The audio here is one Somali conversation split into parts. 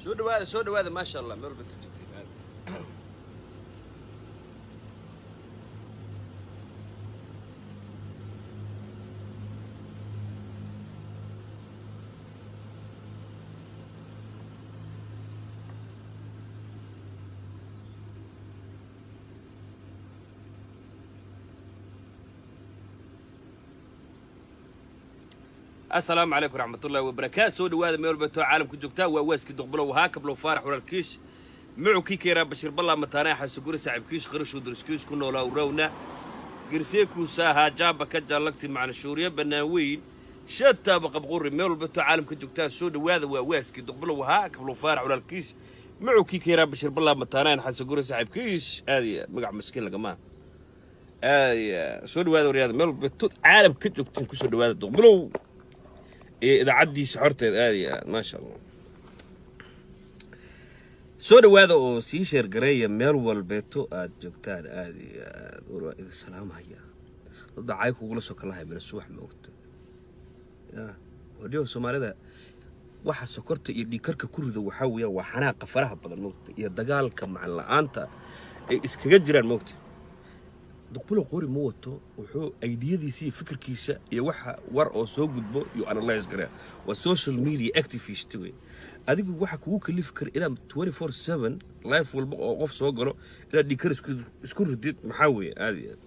soo dhawaada soo dhawaada maasha allah meel walba ka joogtiin aad asalaamu calaykum raxmatullahi wabarakaatu soo dhawaada meel walba too caalamka joogtaa waa waaskii duqbulow haa kablow faarax walaalkiis mucukii keeraa bashiir ballaa mataanaa xasuguri saaxiibkiis qarashuu dariskiis ku noolaa urawna gerseekuusa ahaa jaaba ka jaallagti macnashuuriye bannaan weyn shataaba qabquri meel walba too caalamka joogtaa soo dhawaada waa waaskii duqbulow haa kablow faarax walaalkiis mucukii keeraa bashiir ballaa mataanaa xasuguri saaxiibkiis aadaya magac maskiin lagamaa aadaya soo dhawaada waryaada meel walba too caalamka ka joogtiin kusoo dhawaada duqbulow iyo idaacaddiisa xorteed aad iyo aad maasha allah soo dhawaada oo sii sheergareeya meel walbeeto aad joogtaan aad iyo aad war idin salaamaya dad baa caay kugula soo kalahay mina subax ma ogta ya wadhiyo soomaalida waxa sokorta iyo dhiikarka ku rida waxaa weeyaan waa xanaaqa faraha badan moogta iyo dagaalka macan la-aanta ay iskaga jiraan moogta duqbulo qori ma wato wuxuu aydiyadiisa iyo fikirkiisa iyo waxa war oo soo gudbo iyo analyze garaa waa social media activist wey adigu waxa kugu kalifi kara inaad 24/7 life walba oo qof soo galo inaad dhikar isku isku ridid maxaa weeye aad iyo aad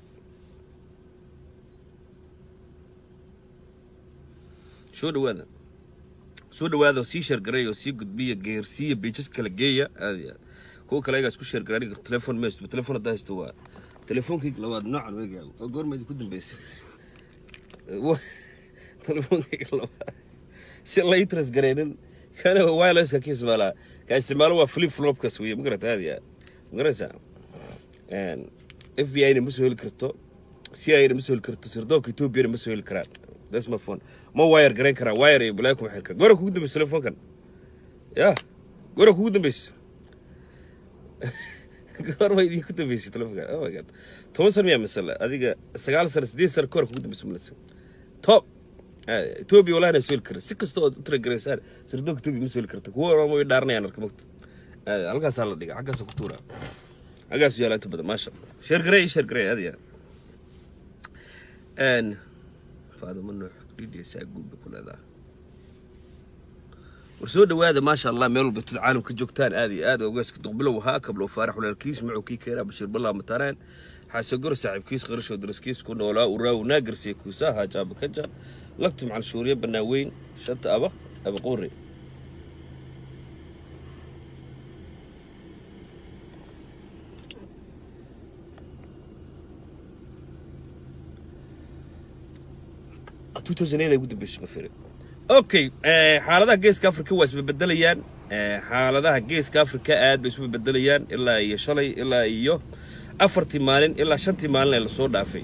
soo dhawaada soo dhawaada oo sii sheergaray oo sii gudbiya geersiiya beejad kala geeya aad iyo aad kuwa kale ayagaa isku sheergaray aniga telefoon ma haysto telefoon haddaa haysto waa telefoonkayga labaad noocan weegaago oo goorma idinku dambeysay telefoonkayga labaad si la interest gareynin kana wirelesska ka isticmaalaa ka isticmaalo waa flip flopkas weeye ma garata aad iyo aad ma garanaysaa f b i na ma soo heli karto c i na ma soo heli karto sirdoonka ethoobiana ma soo heli karaan that's my phone ma wire gareyn karaa wire iyo balaayo kuma xiri kara goora kugu dambeysa telefoonkan ya goora kugu dambeysa goorma idinku dambeysay telefonka oh my god toban sano miyaa masala adiga sagaal sano sideed sano kahor kugu dambeysay malasa top etoobiya walahi na soo heli kara si kasta ood u talagaraysaan sirdoonka etoobiya ma soo heli karta kuwa orama way dhaaranayaan arka mogta halkaasaa la dhiga xaggaasaa ku tuuraa xaggaasu yaala inta badan maasha allah sheergarey sheergarey adiya faadimo nuux dhidhiisaa guudba ku leedaha war soo dhawaada maasha allah meel walba tud caalamka joogtaan aad iyo aad ogaaska duqbilow ahaa kablow faarax walaalkiis mucukii keenaa bashiir ballaa mataanaan xaasagor saaxiibkiis qarashoo daraskiis ku noolaa uraaw naagarsiya kuusaa haajaaba kaja lagtu macal shuuriye bannaan weyn shanta aba aba qoore ugu dambeysay qofere okay xaaladaha geeska africa waa isbebedelayaan xaaladaha geeska africa aad bay isu bebedelayaan ilaa iyo shalay ilaa iyo afartii maalin ilaa shantii maalin ee lasoo dhaafay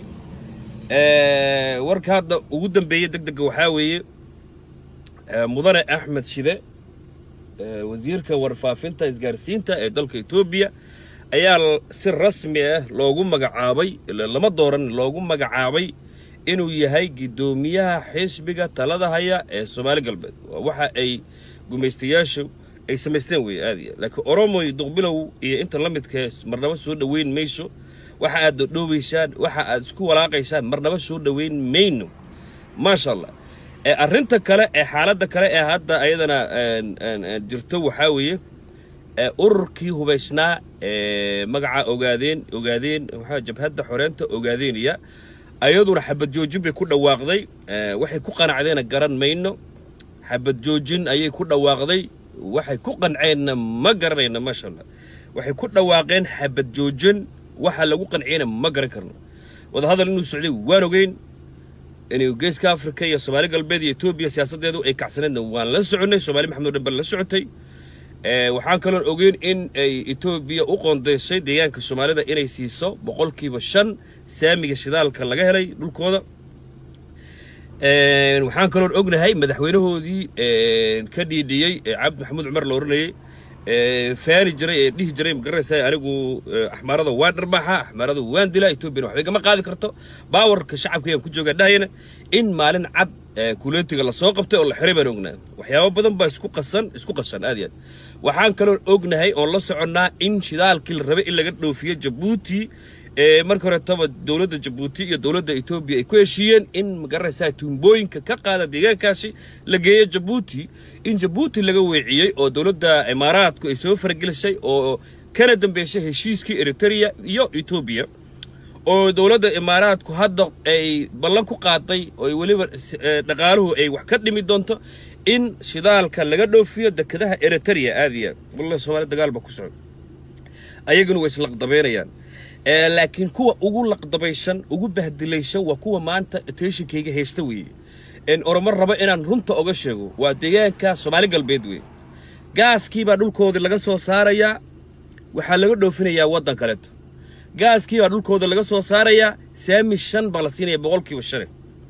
warka hadda ugu dambeeya deg dega waxaa weeye mudane axmed shide wasiirka warfaafinta isgaarsiinta ee dalka etoobiya ayaa si rasmi ah loogu magacaabay lama dooran loogu magacaabay inuu yahay guddoomiyaha xisbiga talada haya ee soomaali galbeed waxa ay gumaystayaashu ay samaysteen wey aad iyo laakiin oromoy duqbilow iyo inta la midkae marnaba soo dhoweyn mayso waxa aad dhodhoobaysaan waxa aad isku walaaqaysaan marnaba soo dhoweyn mayno maasha allah arrinta kale ee xaaladda kale ee hadda ayadana jirto waxaa weeye ururkii hubaysnaa ee magaca ogaadeen ogaadeen maxaa jabhadda xoreenta ogaadeeniya ayaduna xabad joojin bay ku dhawaaqday waxay ku qanacdeenna garan mayno xabad joojin ayay ku dhawaaqday waxay ku qanceenna ma garanayna maasha allah waxay ku dhawaaqeen xabad joojin waxa lagu qanciyena ma garan karno wadahadal inuu socday waan ogeyn inuu geeska afrika iyo soomaali galbeed iyo etoobiya siyaasaddeedu ay kacsaneedna waan la soconnay soomaali maxamed o dhan bal la socotay waxaan kaloon ogeyn in ay etoobiya u qoondaysay deegaanka soomaalida inay siiso boqolkiiba shan saamiga shidaalka laga helay dhulkooda waxaan kaloon ognahay madaxweynahoodii ka dhiidhiyey cabdi maxamuud cumar la oranayey faani jiray ee dhihi jiray magaranaysa anigu axmaarada waan dharbaaxa axmaarada waan dilaa etoobiyana waxbay gama qaadi karto baawarka shacabka ayaan ku joogaa dhahayana in maalin cad kuleetiga lasoo qabtay oo la xiray baan ognaa waxyaabo badan baa isku qasan isku qasan aad iyo aad waxaan kaloo ognahay oon la soconnaa in shidaalkii la rabay in laga dhoofiyo jabuuti ee marka horetaba dowladda jabuuti iyo dowladda etoobiya ay ku heshiiyeen in magaranaysaa tuumbooyinka ka qaada deegaankaasi la geeyo jabuuti in jabuuti laga weeciyey oo dowladda imaaraadku ay soo faragelisay oo kana dambeysay heshiiskii eritrea iyo etoobiya oo dowladda imaaraadku hadda ay ballan ku qaaday oo weliba dhaqaaluhu ay wax ka dhimi doonto in shidaalka laga dhoofiyo dekedaha eritrea aad iyo aad wallahi soomaali dagaal baa ku socda ayaguna way islaqdabeynayaan laakiin kuwa ugu laqdabaysan ugu bahdilaysan waa kuwa maanta attentionkayga haysta weeye oromo rabo inaan runta oga sheego waa deegaanka soomaali galbeed weeye gaaskii baa dhulkoodii laga soo saarayaa waxaa laga dhoofinayaa waddan kaleeto gaaskii baa dhulkooda laga soo saarayaa saami shan baa la siinaya boqolkiiba shane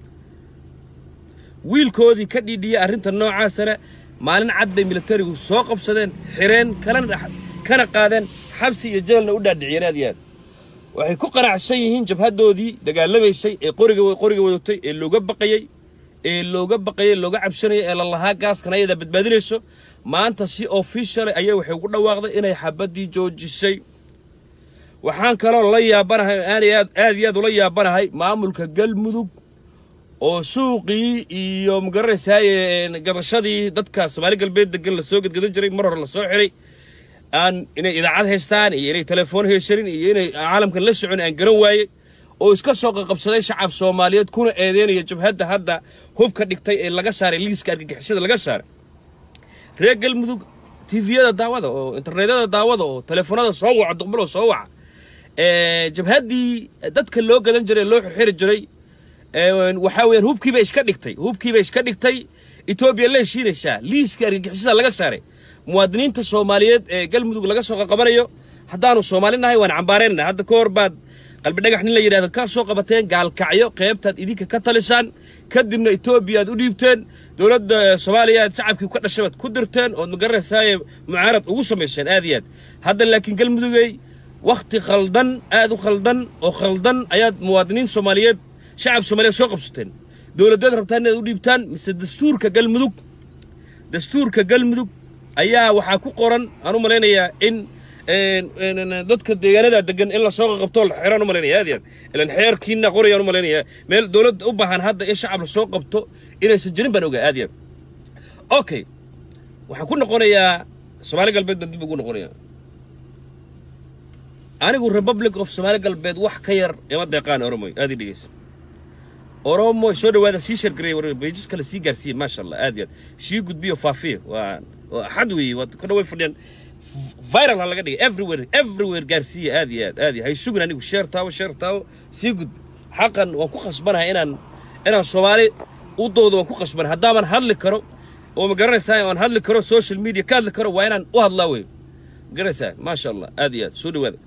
wiilkoodii ka dhiidhiyey arrinta noocaasana maalin cad bay militarigu soo qabsadeen xireen kalana kana qaadeen xabsi iyo jabalna u dhaadhiciyeen aad iyo aad waxay ku qanacsan yihiin jabhaddoodii dagaalamaysay ee qoriga qoriga wadatay ee looga baqayey ee looga baqayay looga cabsanayay ee lalahaa gaaskan ayadaa badbaadinayso maanta si official ayay waxay ugu dhawaaqday inay xabaddii joojisay waxaan kaloo la yaabanahay aad aad iyo aad ula yaabanahay maamulka galmudug oo suuqii iyo magaranaysaay gadashadii dadka soomaali galbeed degan lasoo gadgadan jiray mar hore lasoo xiray aan inay idaacad haystaan iyo inay telefoon haysanin iyo inay caalamkan la socon aan garan waayey oo iska soo qaqabsaday shacab soomaaliyeed kuna eedeynaya jabhadda hadda hubka dhigtay ee laga saaray liiska argagixisada laga saaray reer galmudug tifiyada daawada oo internetyada daawada oo telefoonada soo waca duqbaloo soo waca jabhaddii dadka loo gadan jiray loo xirxiri jiray waxaa weeyaan hubkiiba iska dhigtay hubkiiba iska dhigtay etoobiya la heshiinaysaa liiska argagixisada laga saaray muwaadiniinta soomaaliyeed ee galmudug laga soo qaqabanayo haddaanu soomaali nahay waan cambaaraynana hadda ka hor baad qalbi dhagax nin la yidhahdo ka soo qabateen gaalkacyo qaybtaad idinka ka talisaan kadibna etoobiya aad u dhiibteen dowladda soomaaliya aad shacabkii ka dhashay baad ku dirteen ood magaranaysaay mucaarad ugu samayseen aad iyo aad hadda laakiin galmudugey wakhti khaldan aad u khaldan oo khaldan ayaad muwaadiniin soomaaliyeed shacab soomaaliyeed soo qabsateen dowladdeed rabtaan inaad u dhiibtaan mise dastuurka galmudug dastuurka galmudug ayaa waxaa ku qoran aan u malaynayaa in dadka deegaanada degan in lasoo qaqabto la xiraan u malaynaya aad iyo aad ilan xeerkiina qorayaan u malaynayaa meel dowladda u baahan hadda in shacab lasoo qabto inaysan jirin baan ogaa aad iyo aad okay waxaan ku noqonayaa soomaali galbeed baan dib ugu noqonayaa anigu republic of soomaali galbeed wax ka yar ima deeqaan oromoy aad ii dhegeysa oromo soo dhawaada sii shargareey bejis kale sii gaarsiiye maasha allah aad iyo aad sii gudbiyo faafiya waa axad weeye waa ka dhaway fadhiyaan viral ha laga dhigay everywhere everywhere gaarsiiya aad iyo aad aad iyo hay sugin anigu sheer taawo sheer taawo sii gudbi xaqan waan ku khasbanahay inaan inaan soomaali u doodo waan ku khasbanahay haddaaban hadli karo oo ma garanaysaa aan hadli karo social media ka hadli karo waa inaan u hadlaa wey ma garanaysaa maasha allah aad iyo aad soo dhawaada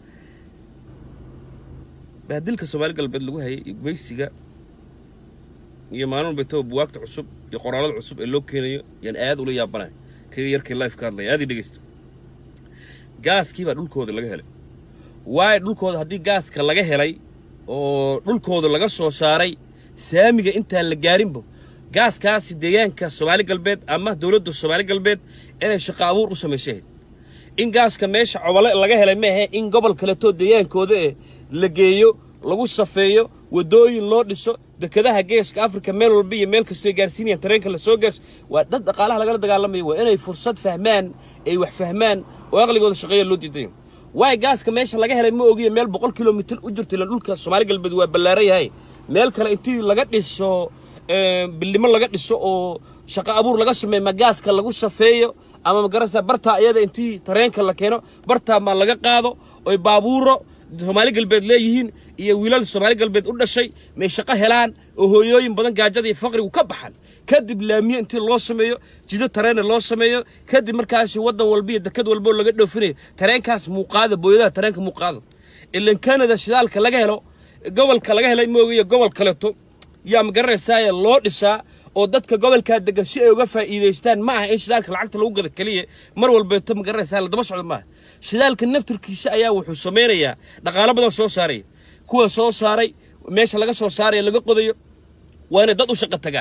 baadilka soomaali galbeed lagu hayay iyo gumaysiga iyo maalin walbaytaba buwaagta cusub iyo qoraalada cusub ee loo keenayo yaan aad ula yaabanahay kii yarkii life ka hadlaya aad ii dhegeysta gaaskii baa dhulkooda laga helay waayo dhulkooda haddii gaaska laga helay oo dhulkooda laga soo saaray saamiga intaan la gaarinba gaaskaasi deegaanka soomaali galbeed ama dowladda soomaali galbeed inay shaqo abuur u samaysahayd in gaaska meesha cobale laga helay maahe in gobol kaleetoo deegaankooda eh la geeyo lagu safeeyo waddooyin loo dhiso dekedaha geeska afrika meel walba iyo meel kastoo gaarsiinayaan tareenka lasoo gaarso waa dad dhaqaalaha lagala dagaalamayo waa inay fursad fahmaan ay wax fahmaan oo aqligooda shaqeeya loo diidayo waay gaaska meesha laga helay ma ogiya meel boqol kilomitir u jirta ilan dhulka soomaali galbeed waa ballaaran yahay meel kale intii laga dhiso bildhimo laga dhiso oo shaqo abuur laga sameeyo ma gaaska lagu safeeyo ama magarasa bartaa iyada intii tareenka la keeno bartaa ma laga qaado oy baabuuro soomaali galbeed leeyihiin iyo wiilal soomaali galbeed u dhashay may shaqo helaan oo hooyooyin badan gaajada iyo faqrigu ka baxan kadib laamiye intii loo sameeyo jido tareena loo sameeyo kadib markaasi waddan walba iyo dekad walboo laga dhoofinayo tareenkaas muuqaada booyadaha tareenka muuqaada ilan kanada shidaalka laga helo gobolka laga helay moogiyo gobol kaleto yaa magaranaysaaya loo dhisaa oo dadka gobolkaa degan si ay uga faa'iidaystaan ma aha in shidaalka lacagta lagu gada keliya mar walbeeto magaranaysaa la daba socdo maaha shidaalka naftirkiisa ayaa wuxuu samaynayaa dhaqaalo badan soo saaraya kuwa soo saaray meesha laga soo saaraya laga qodayo waa inay dad u shaqo tagaan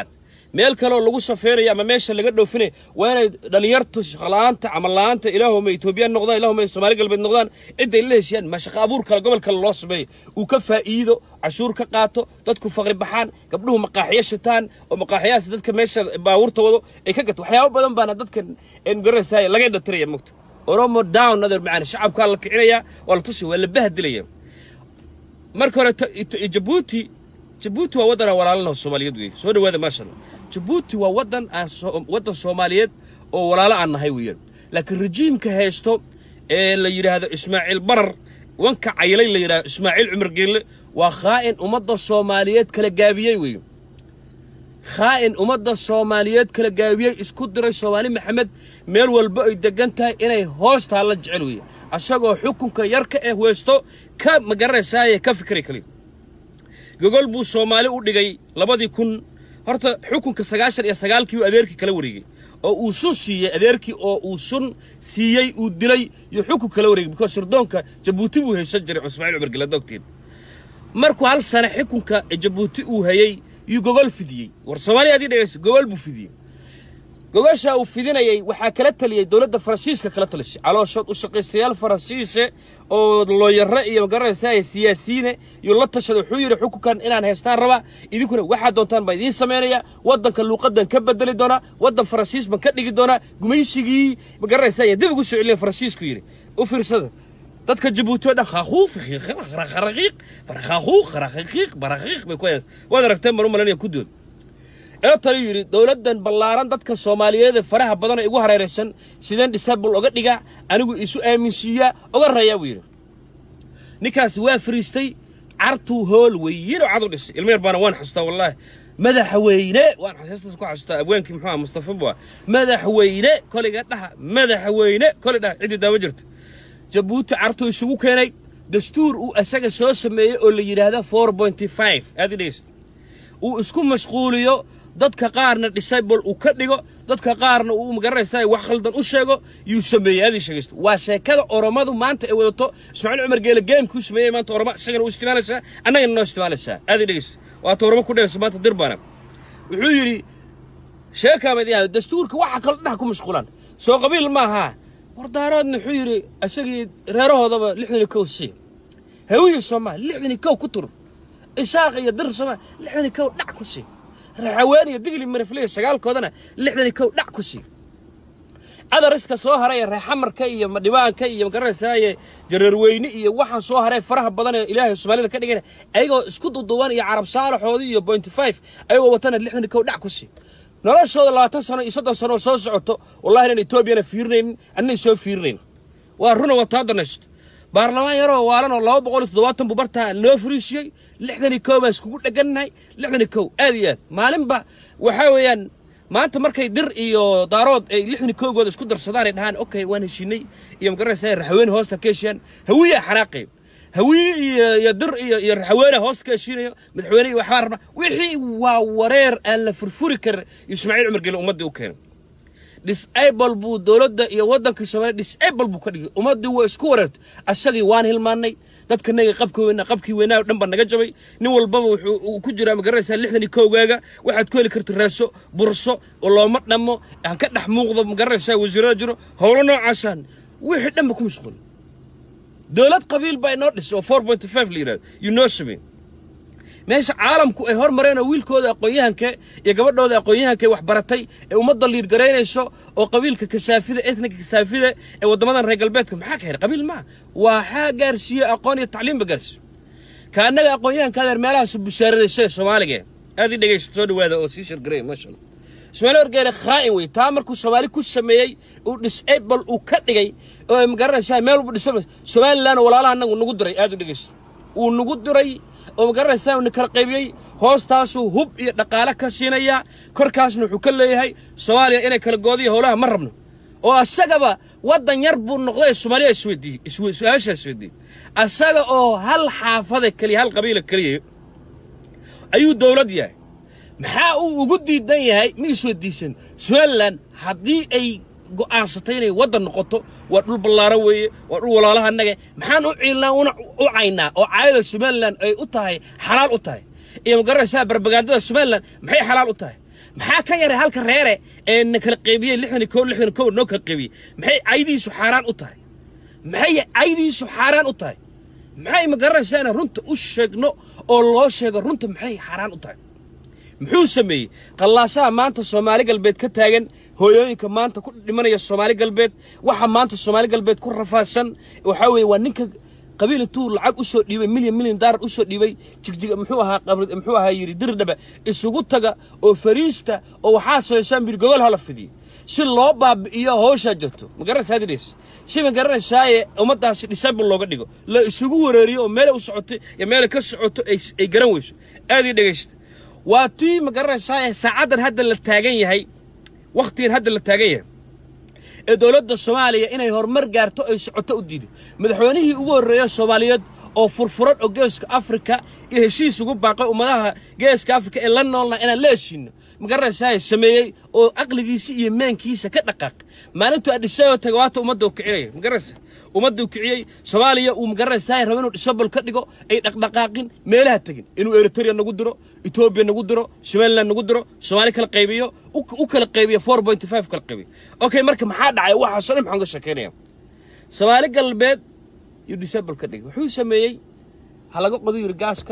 meel kaleoo lagu safeynaya ama meesha laga dhoofinaya waa inay dhallinyartu shaqala-aanta camal la-aanta ilaahuma etoobiyaan noqdaan ilaahuma soomaali galbeed noqdaan cidday la heshiyaan ma shaqa abuur kale gobol kale loo sameeyo uu ka faa'iido cashuur ka qaato dadku faqri baxaan gabdhuhu maqaaxiyo shitaan oo maqaaxiyahaas dadka meesha baabuurta wado ay ka gato waxyaabo badan baana dadka garanaysaaye laga dhatiraya mogta oromo down adeer macaan shacabkaa la kicinaya waa la tusi waa la bahdilaya marka hore jabuuti jabuuti waa waddan aan walaalana soomaaliyeed weeye soo dhawaada maasha allah jabuuti waa waddan aan waddan soomaaliyeed oo walaalo aan nahay weeyaan laakiin rejiimka haysto ee la yidhaahdo ismaaciil barar wanka caylay la yidhahdo ismaaciil cumar geelle waa khaa'in ummadda soomaaliyeed kala gaabiyey weeye khaa'in ummadda soomaaliyeed kala gaabiyey isku diray soomaali maxamed meel walba ay degan tahay inay hoostaa la jecel weeye asagoo xukunka yarka eh weysto ka magaranaysaayee ka fikray kaliya gogol buu soomaali u dhigay labadii kun horta xukunka sagaashan iyo sagaalkii uu adeerkii kala wareegay oo uu sun siiyey adeerkii oo uu sun siiyey uu dilay iyo xukun kala wareegay because sirdoonka jabuuti buu haysan jiray cusmaaciil cumar gele dogtiin markuu hal sane xukunka jabuuti uu hayey yuu gogol fidiyey war soomaaliya adii dhegaysa gogol buu fidiyey gogoshaa uu fidinayay waxaa kala taliyey dowladda faransiiska kala talisay calooshood u shaqaystayaal faransiise oo looyare iyo magaranaysaa siyaasiyiine iyo la tashada wuxuu yidhi xukunkan inaan haystaan rabaa idinkuna waxaad doontaan baa idiin samaynaya waddanka luuqadan ka bedeli doonaa waddan faransiis baan ka dhigi doonaa gumaysigii magaranaysaa dib ugu soo celiya faransiisku yidhi u fiirsada dadka jabuuti oo dhan khaakuuf kharaqiiq barakaakuuq kharaqiiq baraqiiq bay ku hayaan waad aragteen baan u malanaya kudood ee taliyu yidhi dowladdan ballaaran dadka soomaaliyeed ee faraha badan ee igu hareeraysan sideen disable oga dhiga anigu isu aaminsiiyaa oga rayaa buu yidhi ninkaasi waa fariistay cartuu hool weynoo cad u dhisay ilmeer baana waan xasuustaa wallaahi madaxweyne waan heestaas ku xasuustaa abwaankii muxuu aha mustafa bua madaxweyne koliga dhaha madaxweyne koli dhaha ciddii daama jirta jabuuti cartuu isugu keenay dastuur uu asaga soo sameeyey oo la yidhaahda four pointy five aad i dhegeysta uu isku mashquuliyo dadka qaarna disable uu ka dhigo dadka qaarna uu magaranaysaa wax khaldan u sheego yuu sameeyey aad ii sheegaysta waa sheekada oromadu maanta ay wadato ismaaciil cumar geele geemkuu sameeyey maanta oroma isagana u isticmaalaysaa annagana noo isticmaalaysaa aad ii dhegeysta waata oroma ku dhegaysa maanta dirbaana wuxuu yidhi sheekaamad yahay dastuurka waxa kale dhaha ku mashquulaan soo qabiil maaha wardaaroodna wuxuu yidhi isagii reerahoodaba lixdan iyo kow sii hawiya soomaa lixdan iyo kow ku tur isaaq iyo dir soomaa lixdan iyo kow dhac ku sii raxaween iyo digli marifliya sagaalkoodana lixdan iyo kow dhac ku sii cadariska soo haray reexamarka iyo madhibaanka iyo magaranaysaye jareerweyne iyo waxaan soo haray faraha badan ee ilaahay soomaalida ka dhigana ayagoo isku duduwan iyo carab saalaxoodii iyo pointy five ayagoo watana lixdan iyo kow dhac ku sii noloshooda labaatan sano iyo soddon sano oo soo socoto wallahi inaan etoobiyana fiirinaynin annay soo fiirinayn waa runa wataa danaysto baarlamaan yaroo waalan oo laba boqol iyo toddobaatan buu bartaa noo fariisiyey lixdan iyo kow baan iskugu dhegannahay lixdan iyo kow aad iyo aad maalinba waxaa weeyaan maanta markay dir iyo daarood ay lixdan iyo kowgooda isku darsadaan ay dhahaan okay waan heshinay iyo magaranaysaa raxaweyne hoosta ka heshiyaan hawiyaa xanaaqay hawiye iyo iyo dir iyo iyo raxaweene hoosta ka heshiinayo madaxweyne iyo waxbaa rabna wixii waa wareer aan la furfuri karin ismaaciil cumar gele ummaddii u keenay disable buu dowladda iyo waddankii soomaaliya disable buu ka dhigay ummaddii waa isku wareertay asagii waan hilmaannay dadka naga qabka weynaa qabkii weynaa oo dhan baa naga jabay nin walbaba wuxuu ku jiraa magaranaysaa lixdan iyo kowgaaga waxaad ku heli karta raaso burso oo looma dhammo aan ka dhex muuqdo magaranaysaa wasiirada jiro howlo noocaasaan wixii dhanba ku mashquul dowlad qabiil baa inoo dhisay oo four point five la yidhahdo you know samey meesha caalamku ay hormareen oo wiilkooda aqoon-yahanka iyo gabadhooda aqoon-yahanka wax baratay ee ummadda liirgaraynayso oo qabiilka kasaafida etnika kasaafida ee waddamadan reer galbeedka maxaa ka helay qabiil maaha waxaa gaarsiiye aqoon iyo tacliimba gaarsiiyo ka annaga aqoon-yahanka adeer meelahaasu busaaradaysa soomaaliga aad ii dhegaysta soo dhawaada oo sii shirgaray maasha allah ismaaciil wargeele khaa'in wey taa markuu soomaali ku sameeyey uu disable uu ka dhigay oo magaranaysaa meel walba disable somaliland walaalaha annagu nagu diray aad u dhegaysta uu nagu diray oo magaranaysaa uu kala qaybiyey hoostaasuu hub iyo dhaqaale ka siinayaa korkaasna wuxuu ka leeyahay soomaaliya inay kala goodiyo howlaha ma rabno oo asagaba waddan yar buu noqday soomaaliya isweydiiyey su-aashaa isweydiiyey asaga oo hal xaafada keliya hal qabiila keliya ayuu dowlad yahay maxaa uu ugu diidan yahay ma isweydiisan somalilan haddii ay go'aansatay inay waddan noqoto waa dhul ballaaran weeye waa dhul walaalaha annaga maxaan u ciilnaa una u caynaa oo caayada somalilan ay u tahay xalaal u tahay iyo magaranaysaa barbagaandada somalilan maxay xalaal u tahay maxaa ka yaray halka reere ee na kala qaybiyey lixdan iyo kow lixdan iyo kow noo kala qaybiyey maxay caydiisu xaaraan u tahay maxay caydiisu xaaraan u tahay maxay ma garanaysaa inaan runta u sheegno oo loo sheego runta maxay xaaraan u tahay muxuu sameeyey qallaasaha maanta soomaali galbeed ka taagan hooyooyinka maanta ku dhimanaya soomaali galbeed waxa maanta soomaali galbeed ku rafaadsan waxaa weeye waa ninka qabiil intuu lacag u soo dhiibay milyan milyan daalar u soo dhiibay jigjiga muxuu ahaa qabri muxuu ahaa yidhi dirdhaba isugu taga oo fariista oo waxaad samaysaan bir gogol hala fidiyo si loo baabi'iyo howshaa jirto ma garanaysaa hadidhees si ma garanaysaaye ummaddaasi disable looga dhigo la isugu wareeriyo oo meelay u socoto iyo meelay ka socoto ay ay garan weyso aad ii dhegaysta waa tii ma garanaysaa saacaddan hadda la taagan yahay wakhtigan hadda la taagan yahay ee dowladda soomaaliya inay horumar gaarto ay socoto u diido madaxweynihii ugu horreeya soomaaliyeed oo furfuran oo geeska afrika iyo heshiis ugu baaqay ummadaha geeska afrika ee la noolna inaan la heshiino ma garanaysaa sameeyey oo aqligiisa iyo maankiisa ka dhaqaaqay maalintuu adhisayoo taga waata ummadda uu kicinaya ma garanaysaa ummadda uu kiciyey soomaaliya uu ma garanaysaa rabo inuu disabal ka dhigo ay dhaqdhaqaaqin meelaha tegin inuu eritrea nagu diro etoobiya nagu diro somaliland nagu diro soomaali kala qaybiyo u kala qaybiyo four point five kala qaybiyo okay marka maxaa dhacay waxaasoo dhan maxaan ka sheekeynaya soomaali galbeed yuu disabal ka dhigay wuxuu sameeyey ha laga qodo yiri gaaska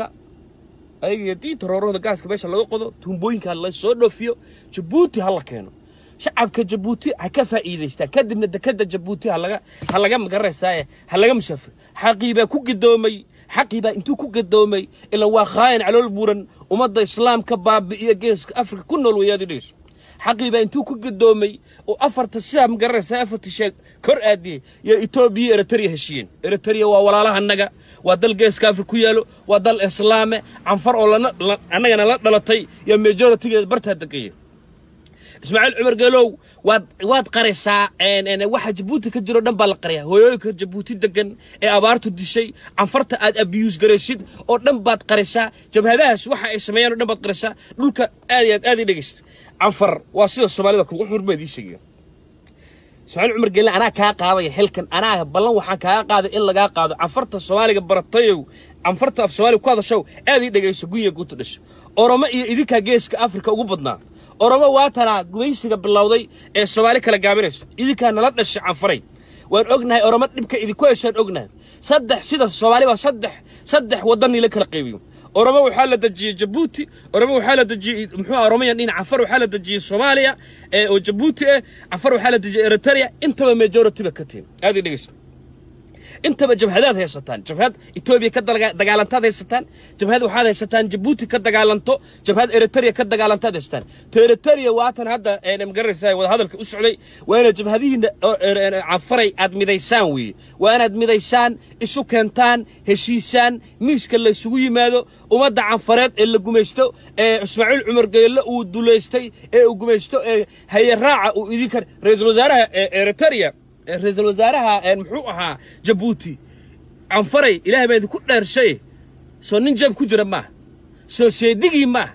ayaga iyo diinta roorahooda gaaska meesha laga qodo tuumbooyinka la soo dhoofiyo jabuuti ha la keeno shacabka jabuuti ha ka faa'iidaystaa kadibna dekadda jabuuti ha laga ha laga magaranaysaaye ha laga musaafir xaqii baa ku gadoomay xaqii baa intuu ku gadoomay ilan waa khaayan calool buuran ummadda islaamka baabi'iya geeska afrika ku nool weeyaad idhayso xaqii baa intuu ku gadoomay oo afarta sidaa magaranaysaa afarta sheeg kor aadiyey iyo etoobiya eritrea heshiiyeen eritrea waa walaalahanaga waa dal geeska afrika ku yaalo waa dal islaame canfar oo lana annagana la dhalatay iyo majoritigeeda bartaa degaya ismaaciil cumar geelow waad waad qaraysaa waxa jabuuti ka jiro dhan baa la qariyaa hooyooyinka jabuuti degan ee abaartu dishay canfarta aad abiyuus garaysid oo dhan baad qaraysaa jabhadahaas waxa ay sameeyaan oo dhan baad qaraysaa dhulka aad iyo aad aad ii dhegeysta canfar waa sida soomaalida kugu xurma idii sheegaya ismaaciil cumar geelle anaa kaa qaadaya xilkan anaa ballan waxaan kaaga qaaday in lagaa qaado canfarta soomaaliga baratayow canfarta af soomaaliga ku hadashow aad ii dhegeyso gunya guuta dhasho oromo iyo idinkaa geeska afrika ugu badnaa oromo waatanaa gumaysiga bilowday ee soomaali kala gaabinayso idinkaa nala dhashay canfaray waan ognahay oromo dhibka idinku heshaan ognahay saddex sida soomaali baa saddex saddex waddan nila kala qaybiyo oromo waxaa la dejiyey jabuuti oromo waxaa la dejiyey muxuu oromayan dhinac cafar waxaa la dejiyey soomaaliya ee oo jabuuti ah cafar waxaa la dejiyey eritrea intaba majority ba ka tihin aad ii dhegeyso intaba jabhadaad haysataan jabhad etoobiya ka dagaalantaad haysataan jabhad waxaad haysataan jabuuti ka dagaalanto jabhad eritrea ka dagaalantaad haysataan ta eritrea waatan hadda magaranaysaa wada hadalka u socday waa inaad jabhadihiina canfaray aad midaysaan weeye waa inaad midaysaan isu keentaan heshiisaan miiska la isugu yimaado ummadda canfareed ee la gumaysto ee ismaaciil cumar geelle uu dulaystay ee uu gumaysto ee haye raaca uu idinka ra-iisul wasaaraha eritrea ra-iisul wasaaraha muxuu ahaa jabuuti canfaray ilaahay baa idinku dhaarshay soo nin jab ku jira maaha soo seedigii maaha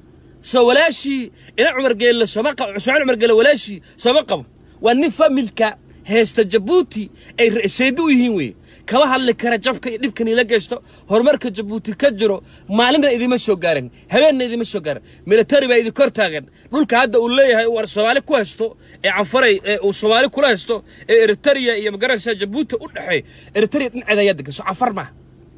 soo walaashii ina cumar geelle sooma qabo ismaaciil cumar geelle walaashii sooma qabo waa nin familka heesta jabuuti ay seedi u yihiin weeye kama hadli kara jabka iyo dhibkan ila geysto horumarka jabuuti ka jiro maalinna idima soo gaarin habeenna idima soo gaarin military baa idin kor taagan dhulka hadda uu leeyahay war soomaali ku haysto ee canfaray ee uu soomaali kula haysto ee eritrea iyo magaranaysaa jabuuti u dhexeey eritrea dhinaceeda ayaa degan soo canfar maaha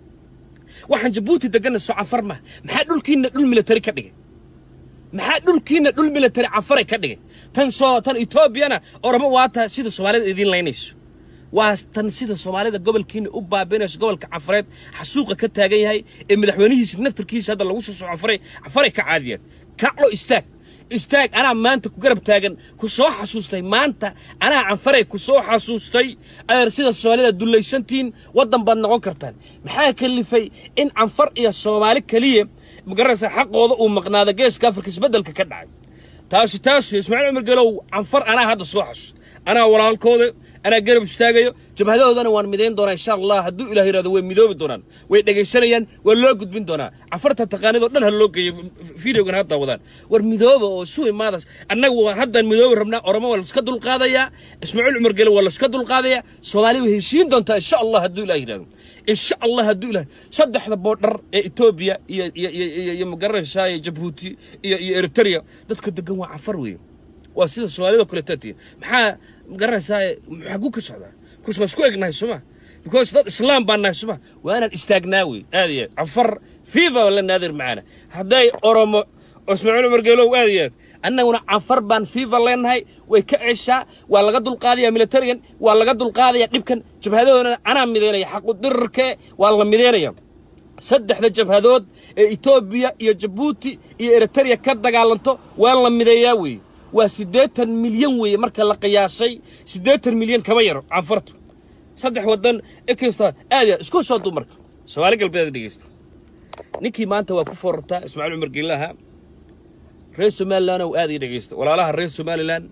waxaan jabuuti deganna soo canfar maaha maxaa dhulkiina dhul military ka dhigay maxaa dhulkiina dhul military canfaray ka dhigay tan soo tan etoobiyana oromo waata sida soomaalida idiin laynayso waa tan sida soomaalida gobolkiina u baabinayso gobolka cafareed xasuuqa ka taagan yahay ee madaxweynihiisa naftarkiisa hadda lagu soo soo cafaray cafaray ka caadiyeen kaclo istaag istaag anaa maanta ku garab taagan ku soo xasuustay maanta anaa canfaray ku soo xasuustay ayer sida soomaalida dullaysantiin waddan baad noqon kartaan maxaa kalifay in canfar iyo soomaali keliya magaranaysa xaqooda uu maqnaado geeska afrika isbeddelka ka dhacay taasi taasi ismaaciil cumar gelow canfar anaa hadda soo xasuust anaa walaalkooda anaa garab istaagayo jabhadahoodana waan midayn doonaa insha allah hadduu ilaah yidhahdo way midoobi doonaan way dhegaysanayaan waa loo gudbin doonaa cafarta taqaanidoo dhan ha loo geeyo videogan hadda wadaan war midooba oo isu imaadas annaga waa haddaan midoobi rabnaa oromo waa laska dulqaadayaa ismaaciil cumar gele waa laska dulqaadayaa soomaali way heshiin doontaa insha allah hadduu ilaah yidhahdo insha allah hadduu ilaah saddexda boodhar ee etoobiya iyo iyo iyo iyo iyo magaranaysaa iyo jabuuti iyo iyo eritrea dadka degan waa cafar weeye waa sida soomaalida kuletati maxaa magaranaysaa xaguu ka socdaa because waa isku egnahay sooma because dad islaam baan nahay sooma waa inaan istaagnaa wey aad iyo aad cafar fifa la naadir macaana hadday oromo oo ismaaciil cumar geelow aad iyo aad annaguna cafar baan fifa leenahay way ka ceshaa waa laga dulqaadaya militarigan waa laga dulqaadaya dhibkan jabhadoodana anaa midaynaya xaqu dirirkee waa la midaynaya saddexda jabhadood ee etoobiya iyo jabuuti iyo eritrea ka dagaalanto waa la mideeyaa weeye waa siddeetan milyan weeye marka la qiyaasay siddeetan milyan kama yaro canfartu saddex waddan ekasta aad ya isku soo duu marka soomaali galbeed dhegeysta ninkii maanta waa ku foorartaa ismaaciil cumar geelaha reer somalilan ow aad ii dhegeysta walaalaha reer somalilan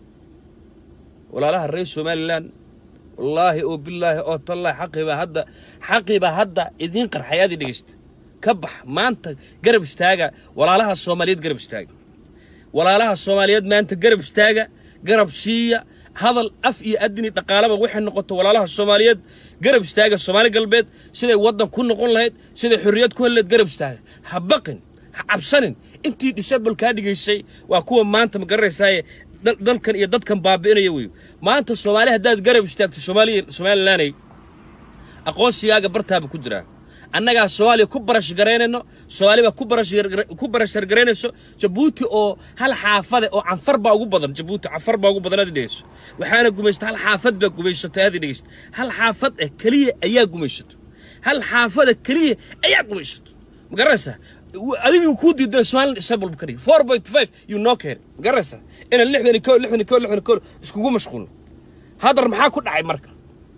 walaalaha reer somalilan wallaahi oo bilaahi oo tallaahi xaqibaa hadda xaqibaa hadda idiin qarxay aad ii dhegeysta ka bax maanta garab istaaga walaalaha soomaaliyeed garab istaaga walaalaha soomaaliyeed maanta garab istaaga garab siiya hadal af iyo adini dhaqaalaba waxay noqoto walaalaha soomaaliyeed garab istaaga soomaali galbeed siday waddan ku noqon lahayd siday xorriyad ku heli lahayd garab istaaga ha baqin ha cabsanin intii disable kaa dhigaysay waa kuwa maanta ma garanaysaaye dalkan iyo dadkan baabi'inaya wey maanta soomaali haddaad garab istaagto soomaaliya somalilanay aqoonsigaaga bartaaba ku jiraa annagaa soomaaliya ku barash garaynayno soomaaliba ku barash ku barashar garaynayso jabuuti oo hal xaafade oo canfar baa ugu badan jabuuti canfar baa ugu badan aad dhegeyso waxaana gumaysta hal xaafad baa gumaysatay aad dhegeysto hal xaafad eh keliya ayaa gumaysato hal xaafada keliya ayaa gumaysato ma garanaysaa adigu kuu diido somaliland disable ka dhigi four point five you know keen ma garanaysaa inaan lixdan ko lixdan ko lixdan ko iskugu mashquulno haddar maxaa ku dhacay marka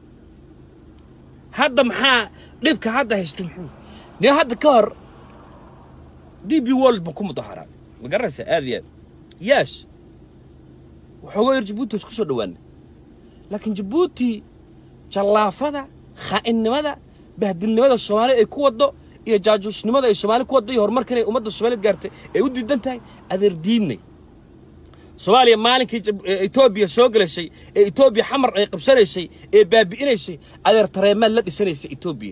hadda maxaa dhibka hadda haysta muxuu nin hadda ka hor d b world buu ku mudaharaaday ma garanaysaa aad iyo aad yes waxooga yar jabuuti isku soo dhawaana laakiin jabuuti jallaafada khaa'inimada bahdilnimada soomaali ay ku waddo iyo jaajuusnimada ay soomaali ku waddo iyo horumarkan ay ummadda soomaaliyed gaartay ay u diidan tahay adeer diidnay soomaaliya maalinkii etoobiya soo gelaysay ee etoobiya xamar ay qabsanaysay ee baabi'inaysay adeer tareemaad la dhisanaysay etoobiya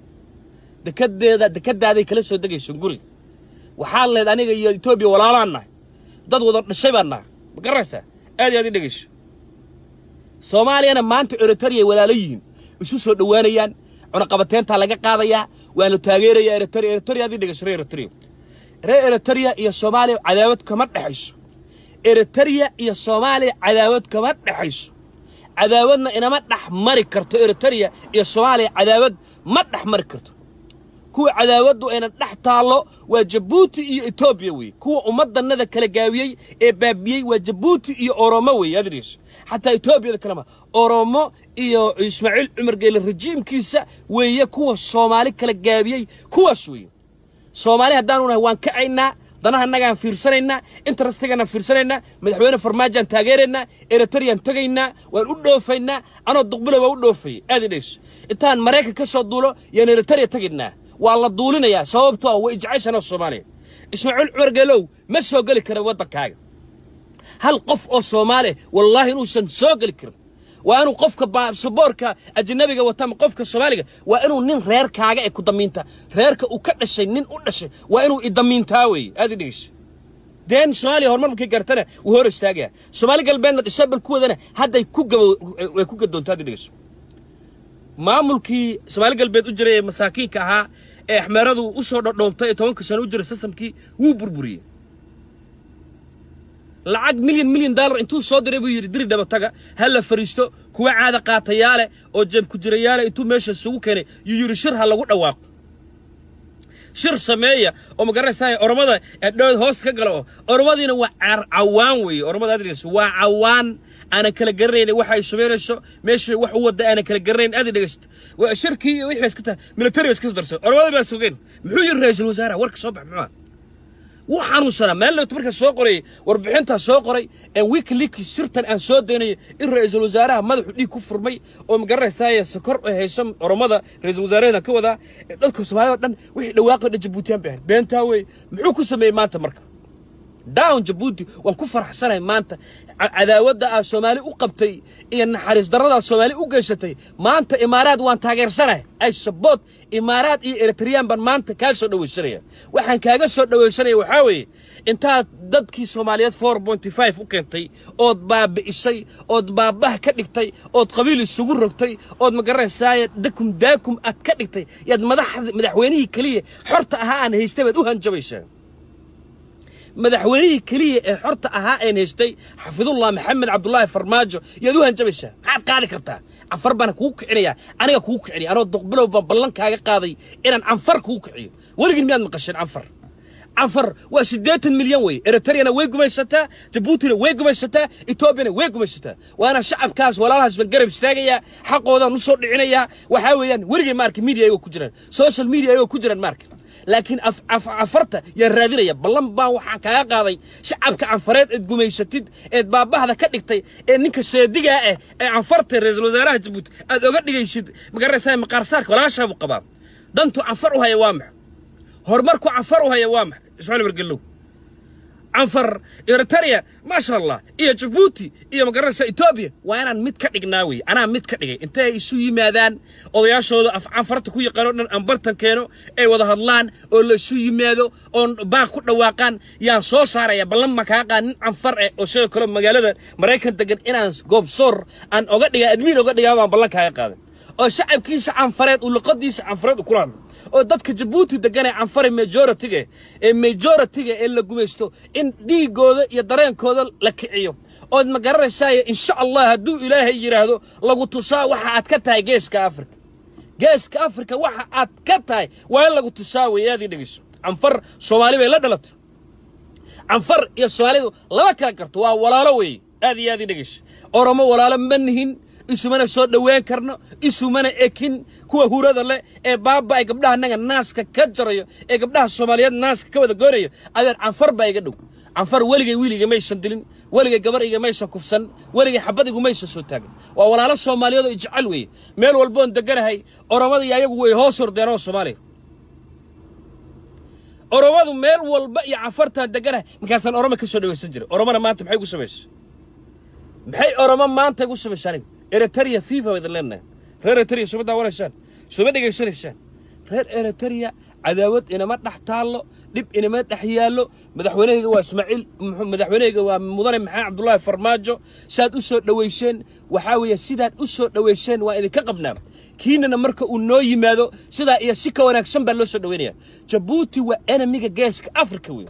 dekadeeda dekadaaday kala soo degayso guriga waxaa leed aniga iyo etoobiya walaalaan nahay dad wada dhashay baan nahay ma garanaysaa aad iyo aad i dhegayso soomaaliyana maanta eritrea walaalo yihiin isu soo dhowaanayaan cunaqabateentaa laga qaadayaa waanu taageerayaa eritrea eritrea aad i dhegayso reer eritrea reer eritrea iyo soomaaliya cadaawad kama dhexayso eritrea iyo soomaaliya cadaawad kama dhexayso cadaawadna inama dhex mari karto eritrea iyo soomaaliya cadaawad ma dhex mari karto kuwa cadaawaddu ayna dhex taallo waa jabuuti iyo etoobiya weeye kuwa ummadannada kala gaawiyey ee baabiyey waa jabuuti iyo oromo weeye adriis xataa etoobiyada kalema oromo iyo ismaaciil cumar geele rajiimkiisa weeye kuwa soomaali kala gaabiyey kuwaas weeye soomaali haddaanu nahay waan kacaynaa danaha annagaan fiirsanaynaa interestiganaan fiirsanaynaa madaxweyne farmaajaan taageeraynaa eritreyaan tegaynaa waan u dhoofaynaa anoo duqbila waa u dhoofayay aad idhayso intaan maraykan ka soo duulo yaan eritreya tegaynaa waa la duulinayaa sababto ah way jeceshanoo soomaaliya ismaaciil cumar geelow ma soo geli kara waddankaaga hal qof oo soomaaliya wallaahi inuusan soo geli karin waa inuu qofka baasaboorka ajnabiga wata ama qofka soomaaliga waa inuu nin reerkaaga ee ku damiinta reerka uu ka dhashay nin u dhashay waa inuu idamiintaa weeye aad i dhegeyso deen soomaaliya horumar markay gaartana wuu hor istaagaya soomaali galbeedna disabal ku wadana hadday ku gabo way ku gadoonta aad i dhegeyso maamulkii soomaali galbeed u jiray ee masaakiinka ahaa ee axmeeradu u soo dhodhoobtay ee tobanka sano u jiray sistamkii wuu burburiyey lacag milyan milyan dollar intuu soo diray buu yidhi diri dhabataga ha la fariisto kuwa caada qaatayaale oo jeeb ku jirayaale intuu meesha isugu keenay yuu yidhi shir ha lagu dhawaaqo shir sameeya oo magaranaysaa oromada dhood hoosta ka gala oo oromadiina waa cawaan weeye oromada adrigas waa cawaan aanan kala garanayn waxa ay samaynayso meesha wax u wadda aanan kala garanayn aad i dhegeysta waa shirkii iyo wixii iska tahay military ba iska soo darsan oromada baa sugeen muxuu yidhi ra-iisul wasaaraha warka soo bax muxuu wuu xanuunsanaa maalin markaa soo qorayay warbixintaa soo qoray aan wikileaks sirtan aan soo daynayo in ra-iisul wasaaraha madaxu dhiig ku furmay oo magaranaysaay sakor oo hayso oromada ra-iisul wasaaraheeda ka wadaa ee dadka soomaalida o dhan wixii dhawaaqo dhan jabuutiyaan bay ahayd beentaa wey muxuu ku sameeyey maanta marka down jabuuti waan ku faraxsanahay maanta cadaawadda aad soomaali u qabtay iyo naxariis darrada aad soomaali u geysatay maanta imaaraad waan taageersanahay ay saboot imaaraad iyo eritreyaan baan maanta kaa soo dhawaysanaya waxaan kaaga soo dhawaysanaya waxaa weeye intaad dadkii soomaaliyeed four pointy five u keentay ood baabi'isay ood baabah ka dhigtay ood qabiil isugu rogtay ood magaranaysaaya dakum daakum aad ka dhigtay yaad madaxda madaxweynihii keliya xorta ahaa aan haystay baad u hanjabaysaa madaxweynihii keliya ee xorta ahaa een haystay xafidullah maxamed cabdulaahi farmaajo yaad u hanjabaysaa maxaad qaadi kartaa canfar baana kugu kicinayaa aniga kugu kicinaya anoo doqbilow baan ballan kaaga qaaday inaan canfar kugu kiciyo weligin miyaad maqasheen canfar canfar waa siddeetan milyan wey eritreyana way gumaysataa jabuutina way gumaysataa etoobiyana way gumaysataa waana shacabkaas walaalahaas baan garab istaagayaa xaqoodaan u soo dhicinayaa waxaa weeyaan weligay maarka media ayagoo ku jiraan social media ayagoo ku jiraan maarka laakiin cafarta yaa raadinaya ballan baan waxaan kaaga qaaday shacabka canfareed eed gumaysatid eed baabahda ka dhigtay ee ninka seedigaa ah ee canfarta ra-iisul wasaaraha jabuuti aad oga dhigaysid magaranaysaa maqaarsaarka walaashaabuu qabaa dantu canfar u haya waa maxa horumarku canfar u haya waa maxa ismaaiil wargellow canfar eritrea maasha allah iyo jabuuti iyo magaranaysa etoobiya waa inaan mid ka dhignaa wey anaa mid ka dhigay intay isu yimaadaan odayaashooda af canfarta ku yaqaan oo dhan aan bartan keeno ay wada hadlaan oo la isu yimaado oo baaq ku dhawaaqaan yaan soo saaraya ballan ma kaa qaan nin canfar eh oo sidoo kale magaalada maraykan degan inaan goobsoor aan oga dhigaa admiin oga dhigaa baan ballan kaaga qaadan oo shacabkiisa canfareed uu luqadiisa canfareed u kula hadlo oo dadka jabuuti degan ee canfare majoritiga ee majoritiga ee la gumaysto in dhiigooda iyo dareenkooda la kiciyo ood ma garanaysaay insha allah hadduu ilaahay yidhaahdo lagu tusaa waxa aad ka tahay geeska afrika geeska afrika waxa aad ka tahay waa in lagu tusaa wey aad ii dhegeyso canfar soomaali bay la dhalatay canfar iyo soomaalidu lama kala garto waa walaalo weeye aad iyo aad ii dhegeyso oromo walaalo ma nihin isumana soo dhowaan karno isumana ekin kuwa hurada leh ee baaba ay gabdhaha naga naaska ka jarayo ee gabdhaha soomaaliyeed naaska ka wada goonayo adeer canfar baa iga dhow canfar weligay wiiliga maysan dilin weligay gabar iga maysan kufsan weligay xabad igu maysan soo taagin waa walaalo soomaaliyeed oo ijecel weeye meel walboon deganahay oromada iyo ayagu way hoos hordeen oo soomaaliya oromadu meel walba iyo canfartaan deganahay markaasaan oroma ka soo dhawaysan jiray oromana maanta maxay gu samaysa maxay oromo maanta igu samaysa aniga eritrea fifa wada leenahay reer eritrea suma daawanaysaan suma dhegaysanaysaan reer eritrea cadaawad inama dhex taallo dhib inama dhex yaallo madaxweynehayga waa ismaaciil madaxweynehayga waa mudane maxamed cabdullaahi farmaajo saad u soo dhowayseen waxaa weeye sidaad u soo dhowayseen waa idinka qabnaa kiinana marka uu noo yimaado sidaa iyo si ka wanaagsan baa loo soo dhowaynaya jabuuti waa enemiga geeska afrika wey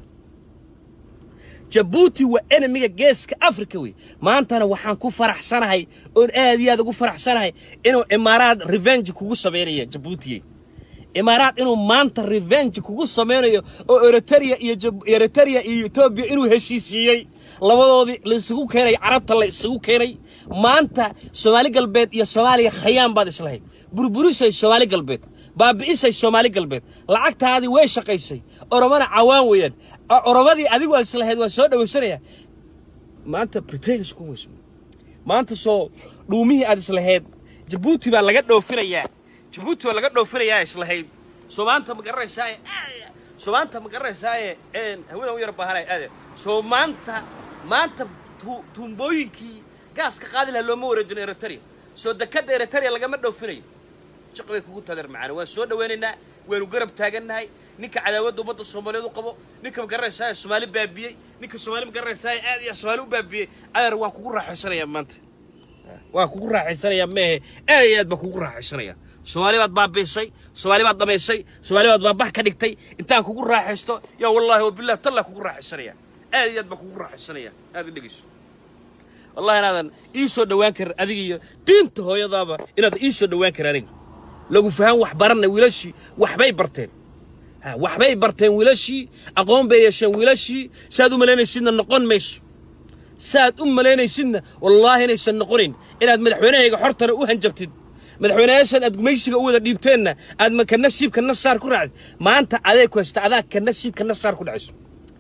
jabuuti waa enemiga geeska afrika wey maantana waxaan ku faraxsanahay oon aad iyo aad ugu faraxsanahay inuu imaaraad revenge kugu samaynayo jabuutiye imaaraad inuu maanta revenge kugu samaynayo oo eritrea iyo eritrea iyo etoobiya inuu heshiisiiyey labadoodii la isugu keenay carabta la isugu keenay maanta soomaali galbeed iyo soomaaliya khayaan baad islahayd burburisay soomaali galbeed baabi'isay soomaali galbeed lacagtaadii way shaqaysay oromana cawaan weeyaan oromadii adigu aad islahayd waan soo dhawaysanaya maanta britains ku weyso maanta soo dhuumihii aad islahayd jabuuti baa laga dhoofinayaa jabuuti baa laga dhoofinayaa islahayd soo maanta ma garanaysaaye soo maanta ma garanaysaaye hawadan u yar baahanay aade soo maanta maanta tuumbooyinkii gaaska qaadi lahaa looma wareejino eritrea soo dekadda eritrea lagama dhoofinayo jiq bay kugu tadeer macaana waan soo dhawaynaynaa waanu garab taagannahay ninka cadaawadda ummadda soomaaliyeed u qabo ninka magaranaysaa soomaali baabiyey ninka soomaali magaranaysaa aad iyo soomaali u baabiyey adeer waan kugu raaxaysanayaa maanta waan kugu raaxaysanayaa meehe aad iyo aad baan kugu raaxaysanaya soomaali baad baabiisay soomaali baad dhamaysay soomaali baad baabax ka dhigtay intaan kugu raaxaysto yaa wallaahi wabilah tallaa kugu raaxaysanaya aad iyo aad baan kugu raaxaysanaya aad i dhegeyso wallahi inaadan ii soo dhowaan karin adiga iyo diinta hooyadaaba inaadan ii soo dhowaan karin aniga lagu fahan wax baranna wiilashii waxbay barteen waxbay barteen wiilashii aqoon bay yeesheen wiilashii saaad u malaynaysidna noqon mayso saaad u malaynaysidna wallaahi inaysan noqonayn inaad madaxweynahayga xortana u hanjabtid madaxweynayaashan aad gumaysiga u wada dhiibteenna aad ka nasiibka nasaar ku raacdid maanta adeeg ku haysta adaa ka nasiibka nasaar ku dhacayso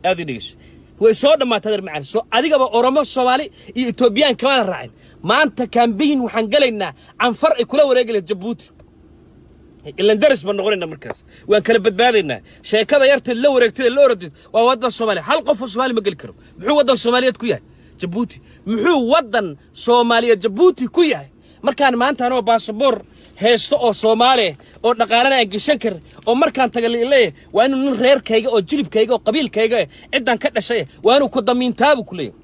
aad ii dhegeyso way soo dhammaatay adeer macaan soo adigaba oromo soomaali iyo etoobiyaan kamada raacin maanta kambayin waxaan gelaynaa canfar ay kula wareegaya jabuuti ilan daris baan noqonayna markaas waan kala badbaadaynaa sheekada yarteed la wareegtay la oradid waa waddan soomaaliya hal qof oo soomaali ma geli karo muxuu waddan soomaaliyeed ku yahay jabuuti muxuu waddan soomaaliyeed jabuuti ku yahay markaan maanta anoo baasaboor heesto oo soomaaliya oo dhaqaalana aan geshan kar oo markaan taga leeyahay waa inuu nin reerkayga oo jilibkayga oo qabiilkayga eh ciddaan ka dhashay eh waa inuu ku damiintaabu ku leeyahay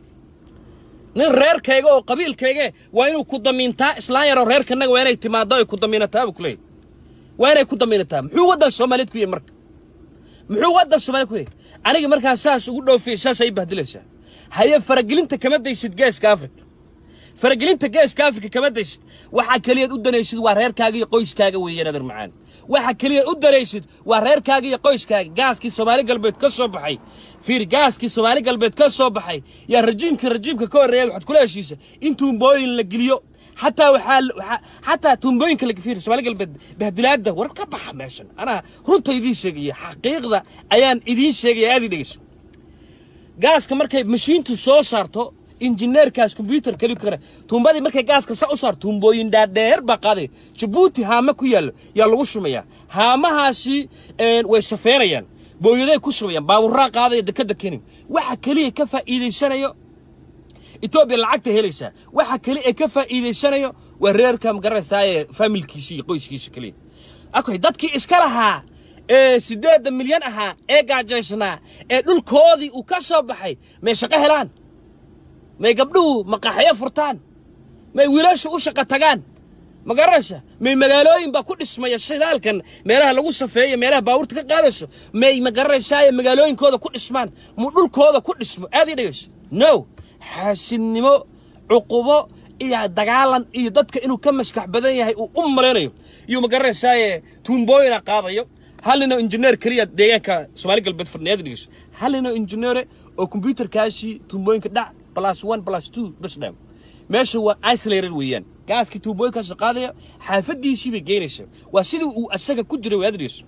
nin reerkayga oo qabiilkayga eh waa inuu ku damiintaa islaan yaroo reerkanaga waa inay timaado ay ku damiinataabu ku leeyahay waa inay ku damiinataa muxuu waddan soomaaliyeed ku yahay marka muxuu waddan soomaaliyeed ku yahay aniga markaa saas ugu dhoofiyay saas ay bahdilaysaa haye faragelinta kama daysid geeska afrika faragelinta geeska afrika kama daysid waxaa keliyaad u danaysid waa reerkaaga iyo qoyskaaga weeyaan adeer macaan waxa keliyaad u danaysid waa reerkaaga iyo qoyskaaga gaaskii soomaali galbeed ka soo baxay fiir gaaskii soomaali galbeed ka soo baxay yaa rajiimka rajiimka ka horreeya waxaad kula heshiisa in tuumbooyin la geliyo xataa waxaa waxaa xataa tuumbooyinka laga fiir soomaali galbeed bahdilaadda war ka baxa meeshan anaa runta idiin sheegaya xaqiiqda ayaan idiin sheegaya aad ii dhegeyso gaaska markay mashiintu soo saarto injineerkaas kombyuutar keli kara tuumbadii markay gaaska sa u saar tuumbooyin dhaadheer baa qaaday jabuuti haama ku yaallo yaa lagu shumayaa haamahaasi way safeynayaan booyaday ku shumayaan baaburaa qaadaya dekadda kenin waxa keliya ka faa'iidaysanayo etoobiya lacagta helaysaa waxa keli ee ka faa'iidaysanayo waa reerka magaranaysaayee faamilkiisa iyo qoyskiisa keliya okay dadkii iska lahaa ee siddeedda milyan ahaa ee gaajaysnaa ee dhulkoodii uu ka soo baxay may shaqo helaan may gabdhuhu maqaaxyo furtaan may wiilashu u shaqo tagaan ma garanaysa may magaalooyin baa ku dhismaya shidaalkan meelaha lagu safeeyo meelaha baabuurta ka qaadayso may ma garanaysaaye magaalooyinkooda ku dhismaan mu dhulkooda ku dhismo aad ii dhegayso no xaasidnimo cuqubo iyo dagaalan iyo dadka inuu ka maskax badan yahay uu u malaynayo iyuu ma garanaysaaye tuumbooyina qaadayo hal ninoo injineer keliya deegaanka soomaali galbeed fadhiyaad dhegeyso hal ninoo injineere oo kombyuutarkaasi tuumbooyinka dhac plus one plus two bas dham meesha waa isolated weeyaan gaaskii tuumbooyinkaas qaadaya xaafaddiisii bay geynaysaa waa sidii uu asaga ku jiray waad dhegeyso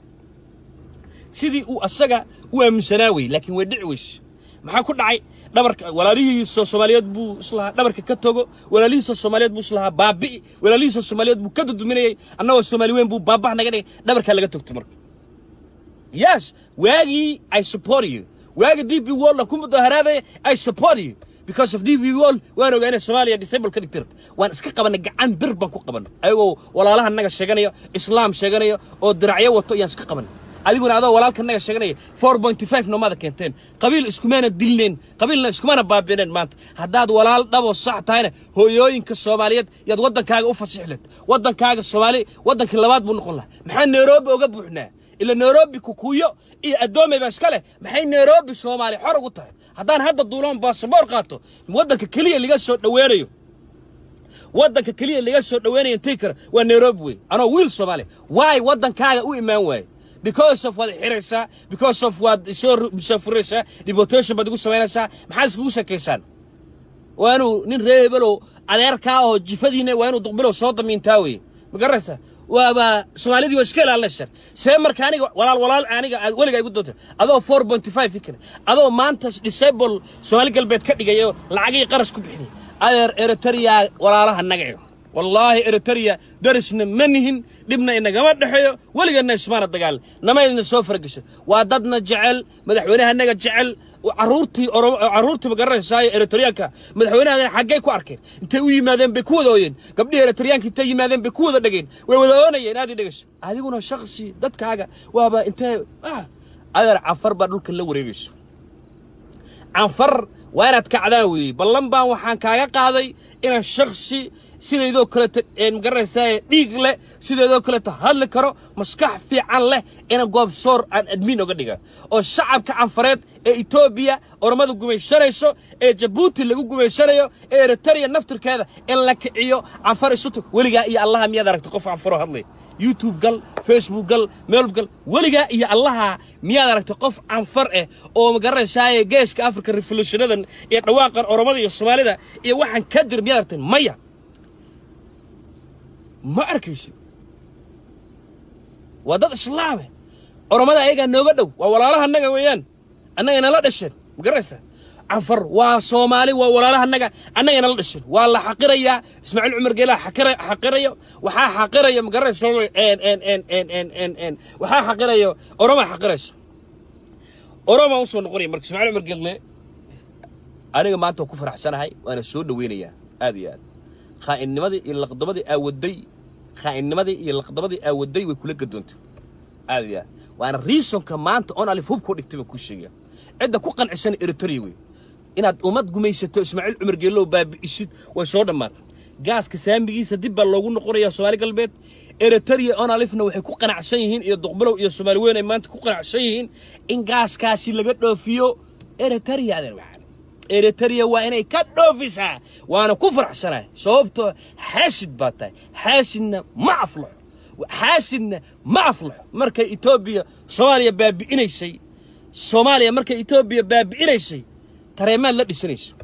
sidii uu asaga u aaminsanaa wey laakiin way dhici weyse maxaa ku dhacay dhabarka walaalihiisa soomaaliyeed buu islahaa dhabarka ka togo walaalihiisa soomaaliyeed buu islahaa baabi'i walaalihiisa soomaaliyeed buu ka duduminayay annagoo soomaali weyn buu baabax naga dhigay dhabarkaa laga togto marka yes waagii i support you waagii d b wall ku mudaharaadaya i support you because of d b wall waan ogaa inay soomaaliya disable ka dhigtir waan iska qabanay gacan bir baan ku qabanay ayagoo walaalaha naga sheeganayo islaam sheeganayo oo diracyo wato iyaan iska qabanay adiguna adoo walaalka naga sheeganaya four pointy five noomada keenteen qabiil iskumana dilneen qabiilna iskumana baabiineen maanta haddaad walaal dhaboo sax tahayna hooyooyinka soomaaliyeed yaad waddankaaga u fasixleed waddankaaga soomaali waddankii labaad buu noqon lahaa maxaa nairobi oga buuxnaa ila nairobi kukuyo iyo addoomay baa iska leh maxay nairobi soomaali xor ugu tahay haddaan hadda duuloon baasaboor qaato waddanka keliya laga soo dhoweynayo waddanka keliya laga soo dhoweynayo intii kale waa nairobi wey anoo wiil soomaaliya waay waddankaaga u imaan waaye because of waad xiraysaa because of waad soo musaafuraysaa deportation baad igu samaynaysaa maxaad iskugu sheekaysaan waa inuu nin reer hebelow adeerkaa oo jifadiina waa inuu duqbilow soo damiintaa weye ma garanaysaa waaba soomaalidii waa iska ilaalinaysaa see marka aniga walaal walaal aniga aad weligaa igu doonta adoo four point five kale adoo maanta disable soomaali galbeed ka dhigayo lacagii qarash ku bixinay adeer eritrea walaalaha nagayo wallaahi eritrea darisna ma nihin dhibna inagama dhexeeyo weligeedna ismaana dagaal namayna soo farageshan waa dadna jecel madaxweynehanaga jecel caruurtii caruurtii ma garanaysaay eritreyaanka madaxweynaha xaggay ku arkeen intay u yimaadeen bay ku wada ooyeen gabdhihii eritreyaanka intay yimaadeen bay ku wada dhegeen way wada oonayeen aad i dhegeyso adiguna shaksi dadkaaga waaba intee adeer canfar baa dhulka la wareegayso canfar waa inaad kacdaan weeyey ballan baan waxaan kaaga qaaday inaan shaksi sidaydoo kaleeto magaranaysaa dhiig leh sidaydoo kaleeto hadli karo maskax fiican leh inaan goobsoor aan admiin oga dhiga oo shacabka canfareed ee etoobiya ormada gumaysanayso ee jabuuti lagu gumaysanayo ee eritrea naftirkeeda in la kiciyo canfar isu tag weligaa iyo allaha miyaad aragtay qof canfaroo hadlay youtube gal facebook gal meelb gal weligaa iyo allaha miyaad aragtay qof canfar ah oo magaranaysaay geeska africa revolutionadan iyo dhawaaqan oromada iyo soomaalida iyo waxaan ka jir miyaad aragtay maya ma arkaysid waa dad islaame oromada ayagaa nooga dhow waa walaalaha naga weeyaan annaga nala dhasheen ma garanaysaa canfar waa soomaali waa walaalaha annaga annaga nala dhasheen waa la xaqirayaa ismaaciil cumar geelaha xaqira xaqirayo waxaa xaqiraya ma garanaysa en en en en en en en waxaa xaqirayo oromaa xaqirayso oromaa usoo noqonaya marka ismaaciil cumar geelle aniga maanta waa ku faraxsanahay waana soo dhaweynayaa aad iyo aad khaa'innimadii iyo laqdamadii aawaday khaa'innimadii iyo laqdamadii aawaday way kula gadoontay aad iyo aad waana reasonka maanta on alif hubkoo dhigtay baan kuu sheegaya cidda ku qancisan eritrea wey inaad ummad gumaysato ismaaciil cumar geellow baabi'isid way soo dhammaatay gaaska saamigiisa dib baa loogu noqonayaa soomaali galbeed eritrea on alifna waxay ku qanacsan yihiin iyo duqbalow iyo soomaali weyn ay maanta ku qanacsan yihiin in gaaskaasi laga dhoofiyo eritrea adeer waxaan eritrea waa inay ka dhoofisaa waana ku faraxsanahay sababtoo xaasid baa tahay xaasidna ma aflaxo xaasidna ma aflaxo markay etoobiya soomaaliya baabi'inaysay soomaaliya markay etoobiya baabi'inaysay tareemaad la dhisanayso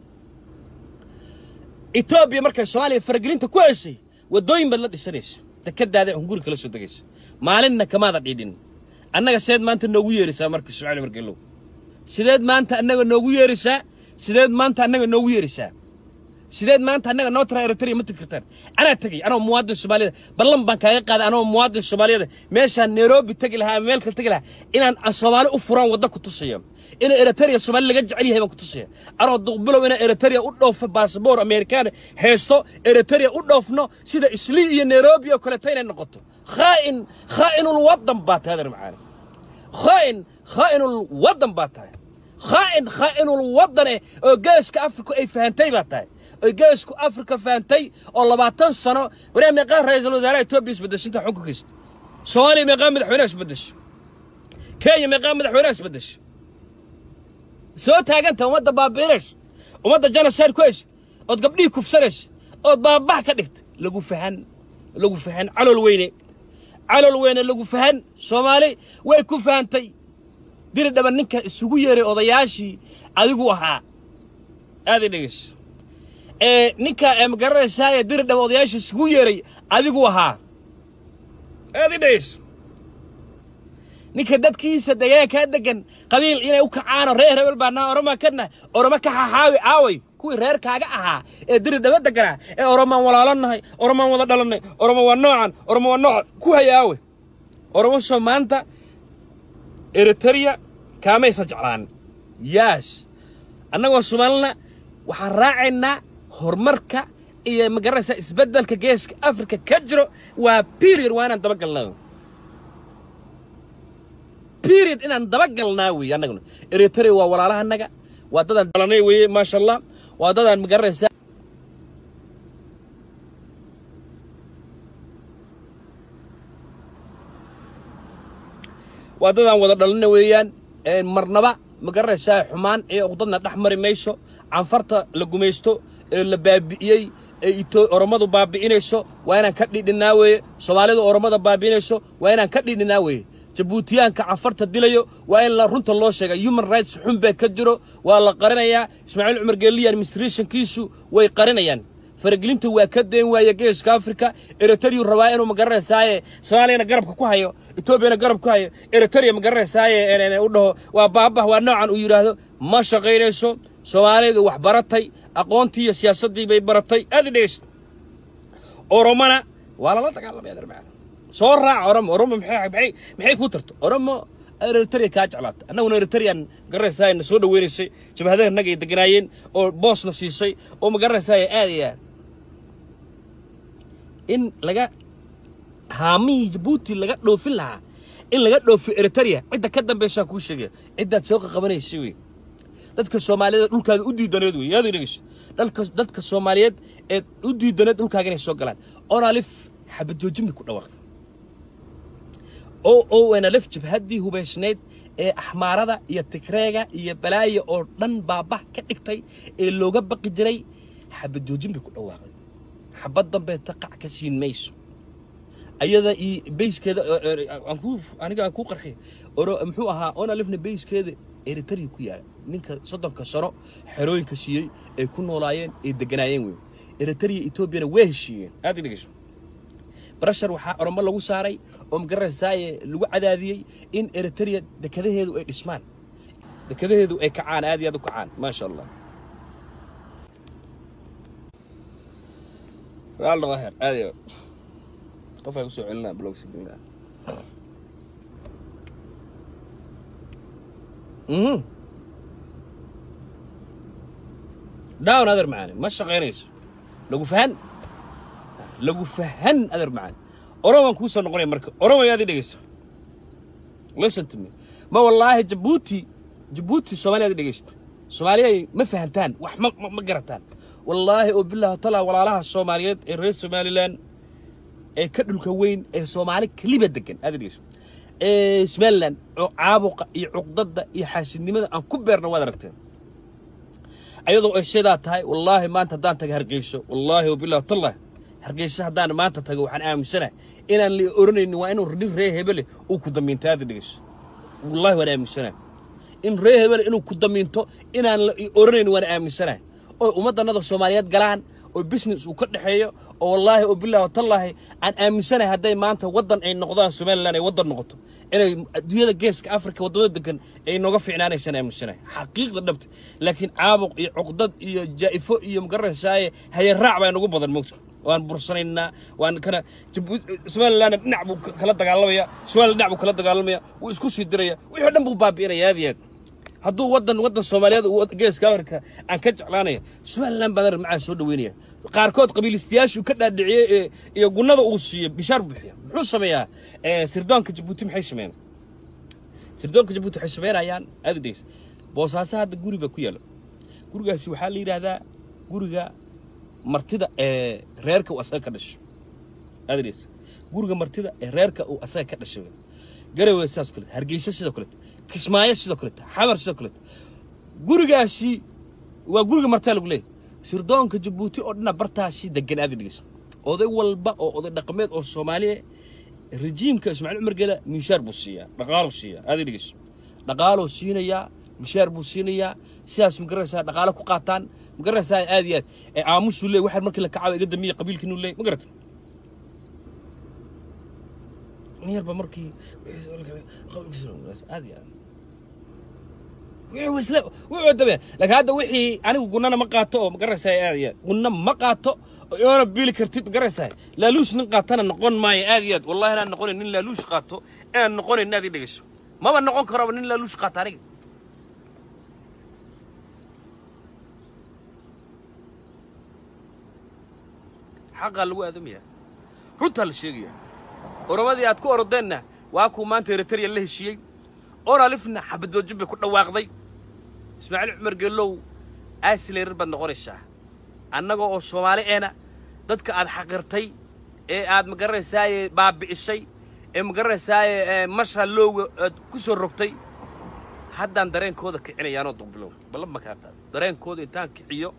etoobiya markay soomaaliya faragelinta ku haysay waddooyin baad la dhisanaysa dekadaada hunguri kala soo degaysa maalinna kamaada dhiidhin annaga sideed maanta noogu yeerisaa marka ismaaciil margelow sideed maanta annaga noogu yeerisaa sideed maanta annaga noogu yeerisaa sideed maanta annaga noo tara eritrea ma tegi kartaan anaa tegay anoo muwaadin soomaaliyada ballan baan kaaga qaaday anoo muwaadin soomaaliyada meeshaan nairobi tegi lahaa ama meel kale tegi lahaa inaan soomaali u furaan wadda ku tusaya in eritrea soomaali laga jecel yahay baan ku tusaya anoo duqbilow inaan eritrea u dhoofo baasabor amerikaan haysto eritrea u dhoofno sida islii iyo nairobi oo kaleeto inay noqoto khaa'in khaa'inul waddan baa tahay adeer macaani khaa'in khaa'inul waddan baa tahay khaa'in khaa'inul waddane oo geeska afrika ay fahantay baa tahay oy geesku afrika fahantay oo labaatan sano wariyaa meeqaa ra-iisul wasaaraha etoobiya isbedeshinta xukunkiisa soomaaliya meeqaa madaxweynaha isbedesha kenya meeqaa madaxweynaha isbedesha soo taaganta ummadda baabi'inaysa ummadda genocide ku haysa ood gabdhihii kufsanaysa ood baabax ka dhigta lagu fahan lagu fahan calool weyne calool weyne lagu fahan soomaali way ku fahantay diri dhaban ninka isugu yeeray odayaashii adigu ahaa aaday dhegeyso ee ninka ma garanaysaa diri dhaba odayaasha isugu yeeray adigu ahaa aad i dhegeyso ninka dadkiisa degaankaa degan qabiil inay u kacaano reer hebel baanaa oroma kana oroma ka xaxaawi aaway kuwii reerkaaga ahaa ee diri dhaba deganaa ee oromaan walaalanahay oromaan wada dhalannay oroma waa noocan oroma waa noocan ku haya aaway oromo soo maanta eritrea kaamaysan jeclaan yaas annagoo soomaalina waxaan raacaynaa horumarka iyo magaranaysaa isbeddelka geeska afrika ka jiro waa period waa inaan dabagalnaa period inaan dabagalnaa weeye annaguna eritrea waa walaalaha annaga waa dadaan dhalanay weeye maasha allah waa dadaan magaranaysaa waa dadaan wada dhalana weeyaan marnaba ma garanaysaa xumaan ee uqdadna dhex mari mayso canfarta la gumaysto ee la baabi'iyey ee ito oromadu baabi'inayso waa inaan ka dhidhinnaa weeye soomaalidu oromada baabi'inayso waa inaan ka dhidhinnaa weeye jabuutiyaanka canfarta dilayo waa in la runta loo sheega human rights xun baa ka jiro waa la qarinayaa ismaaciil cumar geeliya administrationkiisu way qarinayaan faragelinta waa ka deen waaya geeska afrika eritrea rabaa inuu magaranaysaye soomaaliyana garabka ku hayo etoobiyana garab ku hayo eritrea magaranaysaye u dhaho waa baabah waa noocan uu yidhaahdo ma shaqaynayso soomaaliga wax baratay aqoontii iyo siyaasaddii bay baratay aad i dhegeysta oromona waa lala dagaalamay adeer macaan soo raaca oromo oromo maxay maxay maxay kuu tarto oromo eritrea kaa jeclaata annaguna eritrean magaranaysaye na soo dhaweynaysay jabhadaha naga ay deganaayeen oo boosna siisay oo magaranaysaye aad iyo aad in laga haamihii jabuuti laga dhoofin lahaa in laga dhoofiyo eritrea cidda ka dambaysaa kuu sheegaya ciddaad soo qaqabanaysa wey dadka soomaaliyeed dhulkaada u diidaneed wey yaad dhegeyso dalka dadka soomaaliyeed ee u diidaneed dhulkaaga inay soo galaan onalif xabadoojimi ku dhawaaqay o o nalif jabhaddii hubaysnayd ee axmaarada iyo tigreega iyo balaaya oo dhan baabah ka dhigtay ee looga baqi jiray xabadoojin bay ku dhawaaqday xabad dambeeta qac ka siin mayso ayada iyo bayskeeda aniga aan kuu qarxiy oro muxuu ahaa onalifna bayskeeda eritrea ku yaala ninka soddonka sano xerooyinka siiyey ay ku noolaayeen ay deganaayeen wey eritrea etoobiyana waa heshiiyeen aad i dhegeyso barashar waxaa oromo lagu saaray oo magaranaysaye lagu cadaadiyey in eritrea dekadaheedu ay dhismaan dekadaheedu ay kacaan aad iyo aad u kacaan maasha allah raallo waher aad iyo qof ay kusoo celinaa blog signal mhm down adeer macaani ma shaqaynayso lagu fahan lagu fahan adeer macaani oromaan kuu soo noqonaya marka oromay aad i dhegeyso listen to me ma wallaahi jabuuti jabuuti soomaaliya aad i dhegeysto soomaaliyay ma fahantaan wax ma ma- ma garataan wallaahi oo billahi taala walaalaha soomaaliyeed ee reer somaliland ee ka dhulka weyn ee soomaali keliba degan aad i dhegeyso ee somaliland oo caabuqa iyo cuqdada iyo xaasidnimada aan ku beerna waad aragteen ayadoo ay sidaa tahay wallaahi maanta haddaan taga hargeyso wallaahi wabillahi tallah hargeyso haddaan maanta tago waxaan aaminsanahay inaan la oranaynin waa inuu nin ree hebele uu ku damiinto aada dhegeyso wallaahi waan aaminsanahay in ree hebele inuu ku damiinto inaan la oranaynin waan aaminsanahay oo ummaddanada soomaaliyeed galaan oo business uu ka dhexeeyo oo wallaahi oo billahi watallaahi aan aaminsanahay hadday maanta waddan ay noqdaan somaliland ay waddan noqoto inay adduunyada geeska africa waddamada degan ay nooga fiicnaanaysaan aaminsanahay xaqiiqda dhabta laakiin caabuq iyo cuqdad iyo jaa'ifo iyo magaranaysaye hayaraac baa nagu badan moogta waan bursanaynaa waan kana Jabu- somalilandna dhinac buu ka- kala dagaalamaya somaliland dhinac buu kala dagaalamaya wuu isku sii diraya wixii oo dhan buu baabi'inaya aad iyo aad hadduu waddan waddan soomaaliyeed uu geeska afrika aan ka jeclaanaya somaliland baan macaan soo dhaweynaya qaarkood qabiilistayaashuu ka dhaadhiciyey ee iyo gunnada uu siiyey bishaar buu bixiya muxuu sameeyaa Eh, sirdoonka jabuuti maxay sameeyaan sirdoonka jabuuti waxay sameynayaan aad i dhegeysa boosaaso hadda guri baa ku yaala gurigaasi waxaa la yidhaahdaa guriga martida ee reerka uu asaga ka dhasho aad i dhegeysa guriga martida ee reerka uu asaga ka dhashay wey. garowe sidaas kaleto hargeysa sidoo kaleto kismaayo sidoo kaleto xamar sidoo kaleto gurigaasi waa guriga martaa lagu leeyahay sirdoonka jabuuti oo dhana bartaasi degan aad i dhegeyso oday walba oo oday dhaqameed oo soomaaliya rejiimka ismaaciil cumar geela mishaar buu siiyaa dhaqaaluu siiyaa aad i dhegeyso dhaqaaluu siinayaa mishaar buu siinayaa sidaas magaraysaa dhaqaalo ku qaataan magaraysaa aad iyo aad ee aamusuu leey waxaan markii la kacaba iga damiya qabiilkiinuu leey ma garata nin yarba markii aad iyo aad wixii isla wixii dabe laakiin hadda wixii anigu gunnana ma qaato oo magaraysaa aad iyo aad gunna ma qaato oo iona biili kartid magaraysaa laaluush nin qaatana noqon maayo aad iyo aad wallahi inaan noqonayn nin laaluush qaato inaan noqonayn aad ii dhegeyso maba noqon karaba nin laaluush qaata aniga xaqaa lagu aadamayaa runtaa la sheegaya oromadii aad ku orodeenna waa kuu maanta eritrea la heshiiyey oralifna xabadboojin bay ku dhawaaqday ismaaciil cumar geelow aasileerar baad noqonaysaa annaga oo soomaali eena dadka aad xaqirtay ee aad magaranaysaay baabi'isay ee magaranaysaay masha lowga aad ku soo rogtay haddaan dareenkooda kicinayaanoo duqbilow ballan ma kaa qaado dareenkooda intaan kiciyo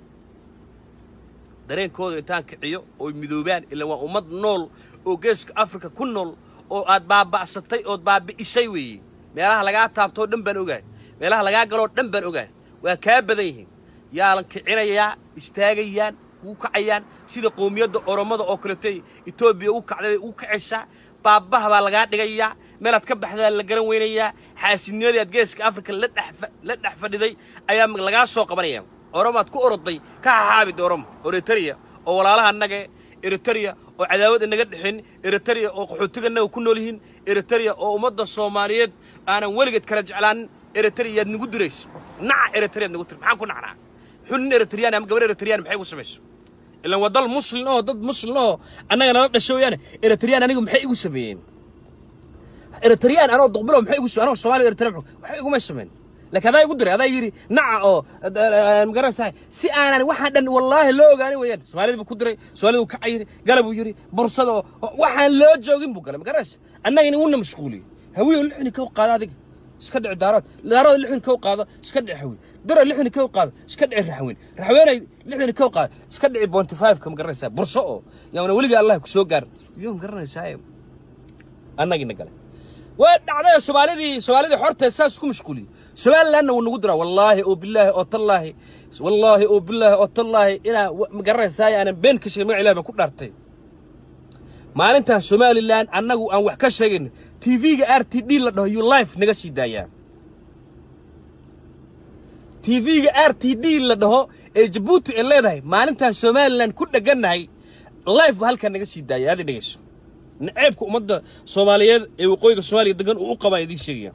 dareenkooda intaan kiciyo ooy midoobaan ilaa waa ummad nool oo geeska afrika ku nool oo aad baaba'satay ood baabi'isay weeye meelaha lagaa taabtoo dhan baan ogahay meelaha lagaa galoo dhan baan ogahay waa kaa badan yihiin yaalan kicinayaa istaagayaan kuu kacayaan sida qowmiyadda oromada oo kaleetay etoobiya u kacday u kacaysaa baabbaha baa lagaa dhigayaa meelaad ka baxdaa la garan weynayaa xaasidnimadii aad geeska afrika la dhex fa- la dhex fadhiday ayaa lagaa soo qabanaya oromaad ku oroday ka hahaabid oromo eritrea oo walaalaha annaga eritrea oo cadaawad inaga dhexin eritrea oo qaxootiga annaga ku nool yihiin eritrea oo ummadda soomaaliyeed aanan weligeed kala jeclaanin eritrea yaad nagu dirayso naca eritreaad nagu tir maxaan ku nacnaa muxuu nin eritreyaan ama gabar eritreyaan maxay igu samayso ilan waa dal muslin oo dad muslin oo annaga nala dhasho weeyaane eritreyaan anigu maxay igu sameeyeen eritreyaan anoo duqbilow maxay igu sameeyeen anoo soomaaliya eritrea waxay iguma sameyn laakiin adaa igu diray adaa yidhi naca oo magaraysahay si aanan waxaan dhan wallaahi loo ogaanin weeyaan soomaalida buu ku diray soomaalida buu ka cayiri gala buu yidhi bursada oo oo waxaan loo joogin buu galay magaraysa annagina wuna mashquuliyey hawiyo lixni kow qaada adiga iska dhici daarood daarood lixdan kow qaado iska dhici haweyn daro lixdan kow qaado iska dhici raxweyn raxweenay lixdan kow qaado iska dhici bonty five-ka magaraysaa burso oo yaana weliga allah ku soo gaar iyo magaranaysaa annagina gale waa dhacday soomaalidii soomaalidii xorta saas ku mashquuliyey somalilandna wuu nagu diraa wallaahi oo bilaahi oo tallaahi wallaahi oo bilaahi oo tallaahi inaa magaranaysaa aanan been ka sheegin magac ilahi baan ku dhaartay maalintan somaliland annagu aan wax ka sheegayno tv-ga r t d la dhaho yuu life naga sii daayaa tv-ga r t d la dhaho ee jabuuti ay leedahay maalintaan somalilan ku dheganahay life ba halkaa naga sii daaya aad dhegeyso naceebka ummadda soomaaliyeed ee waqooyiga soomaaliya degan uu u qabaan idiin sheegaya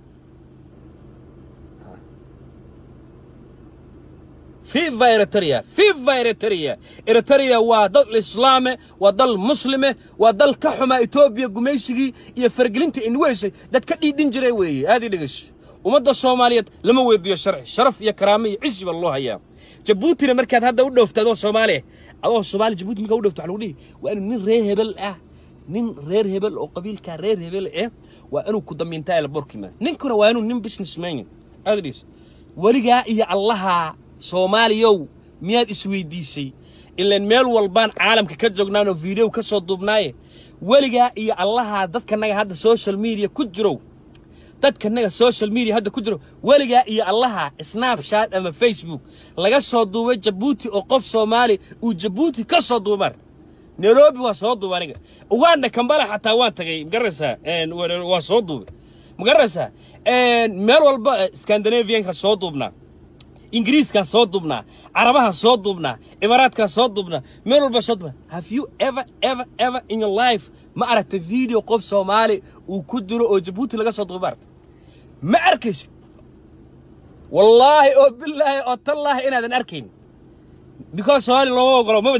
fifa eritrea fifa eritrea eritrea waa dal islaame waa dal muslime waa dal ka xumaa etoobiya gumaysigii iyo fargelinta inweysay dad ka dhiidhin jiray weeye aad ii dhegeyso ummadda soomaaliyeed lama weydiiyo sharci sharaf iyo karaamo iyo cisi baa loo hayaa jabuutina markaad hadda u dhowfta adoo soomaaliya adoo soomaali jabuuti markaa u dhowfta waxaa lagu dhihi waa inuu nin reer hebel ah nin reer hebel oo qabiilkaa reer hebel eh waa inuu ku damiintaa elborkima ninkuna waa inuu nin businessman aad dhis weligaa iyo allaha soomaaliyow miyaad isweydiisay ilaan meel walbaan caalamka ka joognaan oo video ka soo duubnaaye weligaa iyo allaha dadkanaga hadda social media ku jirow dadkanaga social media hadda ku jiro weligaa iyo allaha snapchat ama facebook laga soo duubay jabuuti oo qof soomaali uu jabuuti ka soo duubar nairobi waa soo duuba aniga uganda kambala xataa waan tagay magaraysaa waa soo duubay magaraysaa meel walba scandinavianka soo duubnaa ingiriiskaan soo duubnaa carabaha soo duubnaa imaaraadkaan soo duubnaa meel walba soo duubnaa have you ever ever ever in your life ma aragta video qof soomaali uu ku jiro oo jabuuti laga soo duuba aragta ma arkaysid wallaahi oo bilaahi oo tallaahi inaadan arkayn because soomaali looma ogolo maba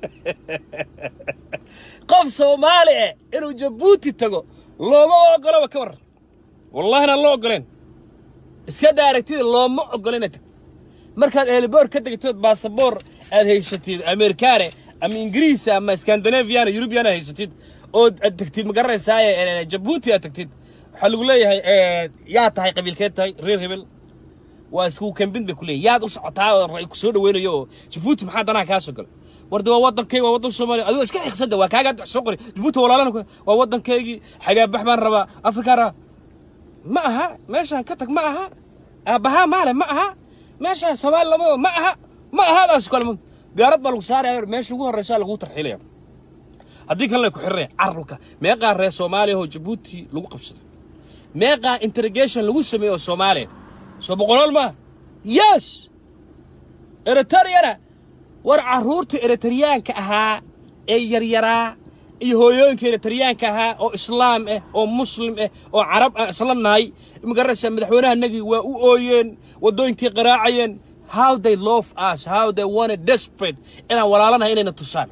qof soomaali eh inuu jabuuti tago looma ogoloba ka waran wallahina loo ogoleen iska daa aragtida looma ogola inaad tagto markaad eeliboor ka degtood baasaboor aad haysatid amerikaane ama ingiriisa ama scandinaviana yurubiana haysatid ood aad tegtid ma garanaysaaye jabuuti aad tagtid waxaa lagu leeyahay yaa tahay qabiilkeed tahay reer hebel waa isku kambin bay ku leeyahay yaad u socotaa oo ku soo dhaweynayo oo jabuuti maxaa danaha kaa soo galay warde waa waddankaygi waa waddan soomaaliya adigoo iska xiqsada waa kaaga hadda soo qoray jabuuti walaalana waa waddankaygii xagaabax baan rabaa afrikaan rabaa ma aha meeshaan ka tag ma aha aabbahaa maale ma aha meeshaan soomaali lamado ma aha ma ahaadaas kale diyaarad baa lagu saaraya meesha ugu horreysaa lagu tarxiilaya haddii kalena ku xirnaya carruka meeqaa reer soomaaliya oo jabuuti lagu qabsado meeqaa interrogation lagu sameeyo oo soomaaliya soo boqolool maaha yes eritreyana war carruurta eritriyaanka ahaa ee yaryaraa iyo hooyooyinka eritriyaanka ahaa oo islaam ah oo muslim ah oo carab ah isla nahay magaraysa madaxweynahanagii waa u ooyeen waddooyinkii qaraacayeen how they love us how they wanted desperate inaan walaalanahay inayna tusaan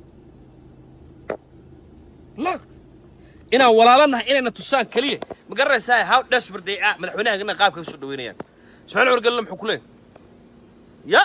look inaan walaalanahay inayna tusaan keliya ma garanaysaa how desperate they are madaxweynahagana qaabka ka soo dhaweynayaan ismaaciil wargelina muxuu ku leeyahay ya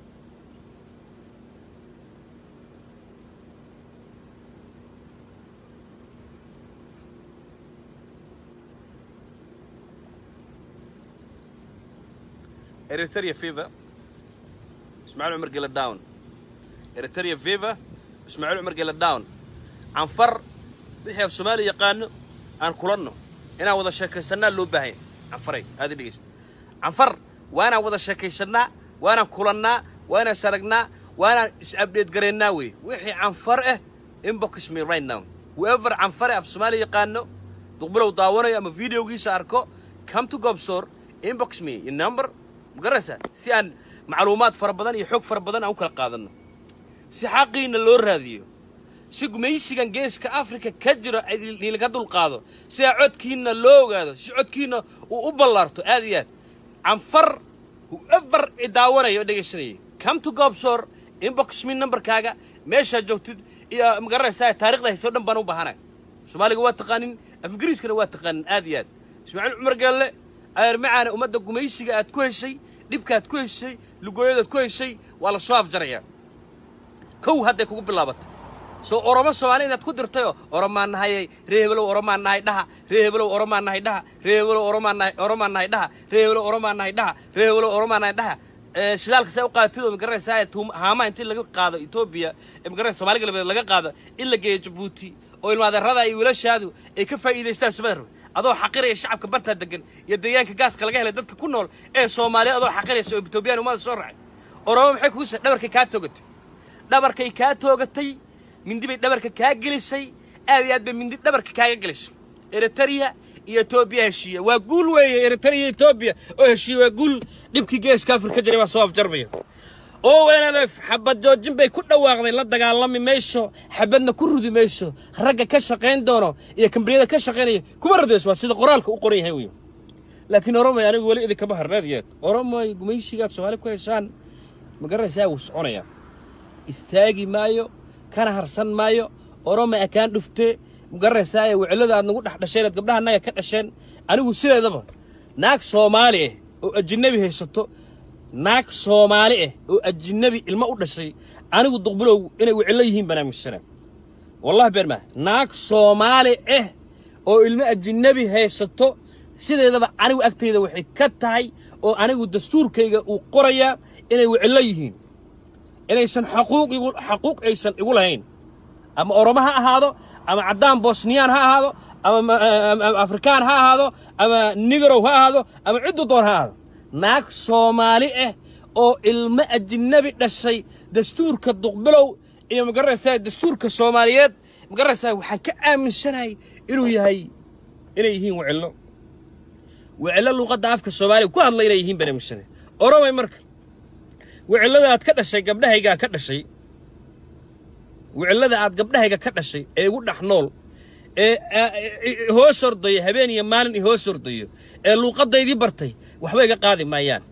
eritrea fever ismaaciil cumar gela down eritrea fever ismaaciil cumar gela down canfar wixii af soomaaliya yaqaano aan kulanno inaan wada sheekaysannaa loo baahanya canfaray aada dhegeysta canfar waa inaan wada sheekaysannaa waa inaan kulannaa waa inaan saragnaa waa inaan is-abdheed garaynaa wey wixii canfar ah inbox me right now whoever canfare af soomaaliya yaqaano duqbilow daawanayo ama videogiisa arko come to gobsor inbox me your number magaraysaa si aan macluumaad fara badan iyo xog fara badan aan u kala qaadanno si xaqiina loo raadiyo si gumaysigan geeska africa ka jiro niilka dulqaado sidaa codkiina loo ogaado si codkiina uu u ballaarto aad iyo aad canfar whoever idaawanaya oo dhegaysanayay come to gobsor inbox me numberkaaga meeshaad joogtid iyo magaranaysaa taarikhda haysoo dhan baan u baahanay soomaaliga waa taqaanin af ingiriiskana waa taqaanin aad iyo aad ismaaciil cumar galle adeer macaana ummadda gumaysiga aad ku heshay dhibkaaad ku heshay lugooyadaad ku heshay waa la soo afjarayaa kow hadday kugu bilaabatay soo oromo soomaali inaad ku dirtayoo oromaan nahayey ree hebelow oromaan nahay dhaha ree hebelow oromaan nahay dhaha ree hebelow oromaan nahay oromaan nahay dhaha ree hebelow oromaan nahay dhaha ree hebelow oromaan nahay dhaha shidaalka saa u qaadatid oo magaranaysaa haamaha intii laga qaado etoobiya ee magaranaysa soomaali galbeed laga qaado in la geeyo jabuuti oo ilmaadeerada iyo wiilashaadu ay ka faa'iidaystaan sumada rabe adoo xaqiraya shacabka bartaa degan iyo deegaanka gaaska laga helay dadka ku nool ee soomaaliya adoo xaqiraysa oo etoobiyaan umada soo raacay oromo maxay kugu sa dhabarkay kaa toogatay dhabarkay kaa toogatay mindi bay dhabarka kaa gelisay aad iyo aad bay mindi dhabarka kaaga gelisay eritrea iyo etoobiya heshiiya waa guul weeye eritrea iyo etoobiya oo heshiiya waa guul dhibkii geeska afrika jiray baa soo afjarmaya oo nlf xabad joojin bay ku dhawaaqday la dagaalami mayso xabadna ku rudi mayso ragga ka shaqayn doono iyo kambaniyada ka shaqaynaya kuma radayso waa sida qoraalka u qoran yahay wey laakiin oromay anigu weli idinkama harnaadiyeed oromay gumaysigaad soomaali ku haysaan ma garanaysaa wuu soconayaa istaagi maayo kana harsan maayo oromay akaan dhuftee ma garanaysaa wicilada aad nagu dhex dhasheen aad gabdhaha annaga ka dhasheen anigu sideedaba naag soomaali ah oo ajinabi haysato naag soomaali ah oo ajinabi ilmo u dhashay anigu duqbulow inay wicillo yihiin baan aaminsanaa wallahi been maa naag soomaali ah oo ilmo ajinabi haysato sideedaba anigu agtayda waxay ka tahay oo anigu dastuurkayga uu qorayaa inay wicillo yihiin inaysan xaquuq igu xaquuq aysan igu lahayn ama oromo ha ahaado ama caddaan bosniyaan ha ahaado ama afrikaan ha ahaado ama nigarow ha ahaado ama ciddu doon ha ahaado naag soomaali ah oo ilmo ajinabi dhashay dastuurka duqbilow iyo magaranaysaa dastuurka soomaaliyeed magaranaysaa waxaan ka aaminsanahay inuu yahay inay yihiin wicillo wicillo luuqadda afka soomaaliga ku hadla inay yihiin baan aaminsanahay oromay marka wicillada aad ka dhashay gabdhahaygaa ka dhashay wicillada aad gabdhahayga ka dhashay ee igu dhex nool ee hoos ordayo habeen iyo maalin i hoos ordayo ee luuqaddaydii bartay waxba iga qaadi maayaan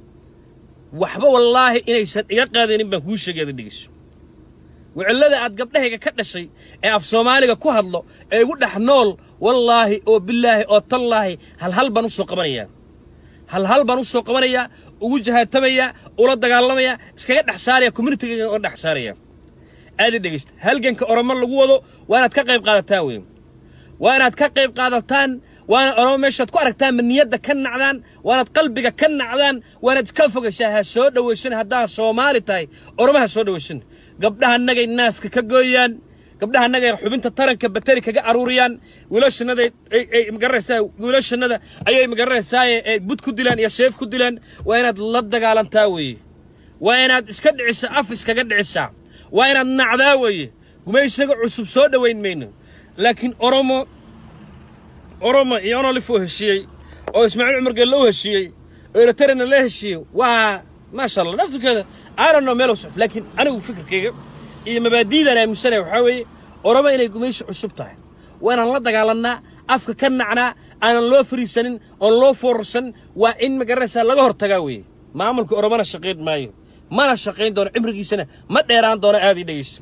waxba wallaahi inaysan iga qaadaynin baan kuu sheegayada dhegeyso wicillada aad gabdhahayga ka dhashay ee af soomaaliga ku hadlo ee igu dhex nool wallaahi oo bilaahi oo tallaahi halhal baan u soo qabanayaa halhal baan u soo qabanayaa ugu jahaatamayaa ula dagaalamayaa iskaga dhex saaraya communitiga oo dhex saaraya aadi dhegeysta halganka oromo lagu wado waa inaad ka qayb qaadataan wey waa inaad ka qayb qaadataan waana oromo meeshaad ku aragtaan ma niyadda ka nacdaan waanaad qalbiga ka nacdaan waanaad iska fogaysaa ha soo dhowaysan haddaad soomaali tahay oromo ha soo dhowaysan gabdhaha annagay naaska ka gooyaan gabdhaha annagay xubinta taranka bateri kaga aruuriyaan wiilashannada ay magaranaysaa wiilashannada ayay magaranaysaa ay bud ku dilaan iyo seef ku dilaan waa inaad la dagaalantaa weeye waa inaad iska dhicisaa af iskaga dhicisaa waa inaad nacdaa weeye gumaysaga cusub soo dhowayn mayno laakiin oromo oromo iyo onolif uu heshiiyey oo ismaaciil cumar geelle u heshiiyey oo eritarena la heshiiyey waa maasha allah naftirkeeda aanano meel u socto laakiin anigu fikirkayga iyo mabaadiidaan aaminsanaya waxaa weeye oromo inay gumaysi cusub tahay waa inaan la dagaalannaa afka ka nacnaa aanan loo fariisanin oon loo foorarsan waa in magaranaysaa laga hortagaa weeye maamulka oromona shaqayn maayo mana shaqayn doono cimrigiisana ma dheeraan doono aad ii dhegaysa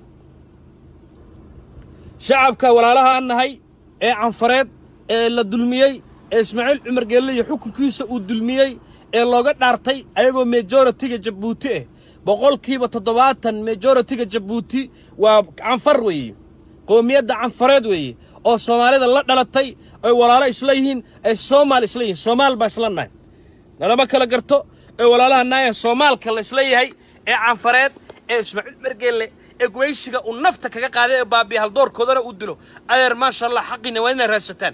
shacabka walaalaha aan nahay ee canfareed ee la dulmiyey ee ismaaciil cumar geelle iyo xukunkiisa uu dulmiyey ee looga dhaartay ayagoo majoritiga jabuuti ah boqolkiiba toddobaatan majoritiga jabuuti waa canfar weeye qoomiyadda canfareed weeye oo soomaalida la dhalatay oy walaalo isla yihiin ay soomaal isla yihiin soomaal baa isla nahay nalama kala garto ee walaalaha naaya soomaalka la isla yahay ee canfareed ee ismaaciil mergeelle ee gumaysiga uu nafta kaga qaaday ee baabiya haldoorkoodana uu dilo adeer maasha allah xaqiina waa inaad raadsataan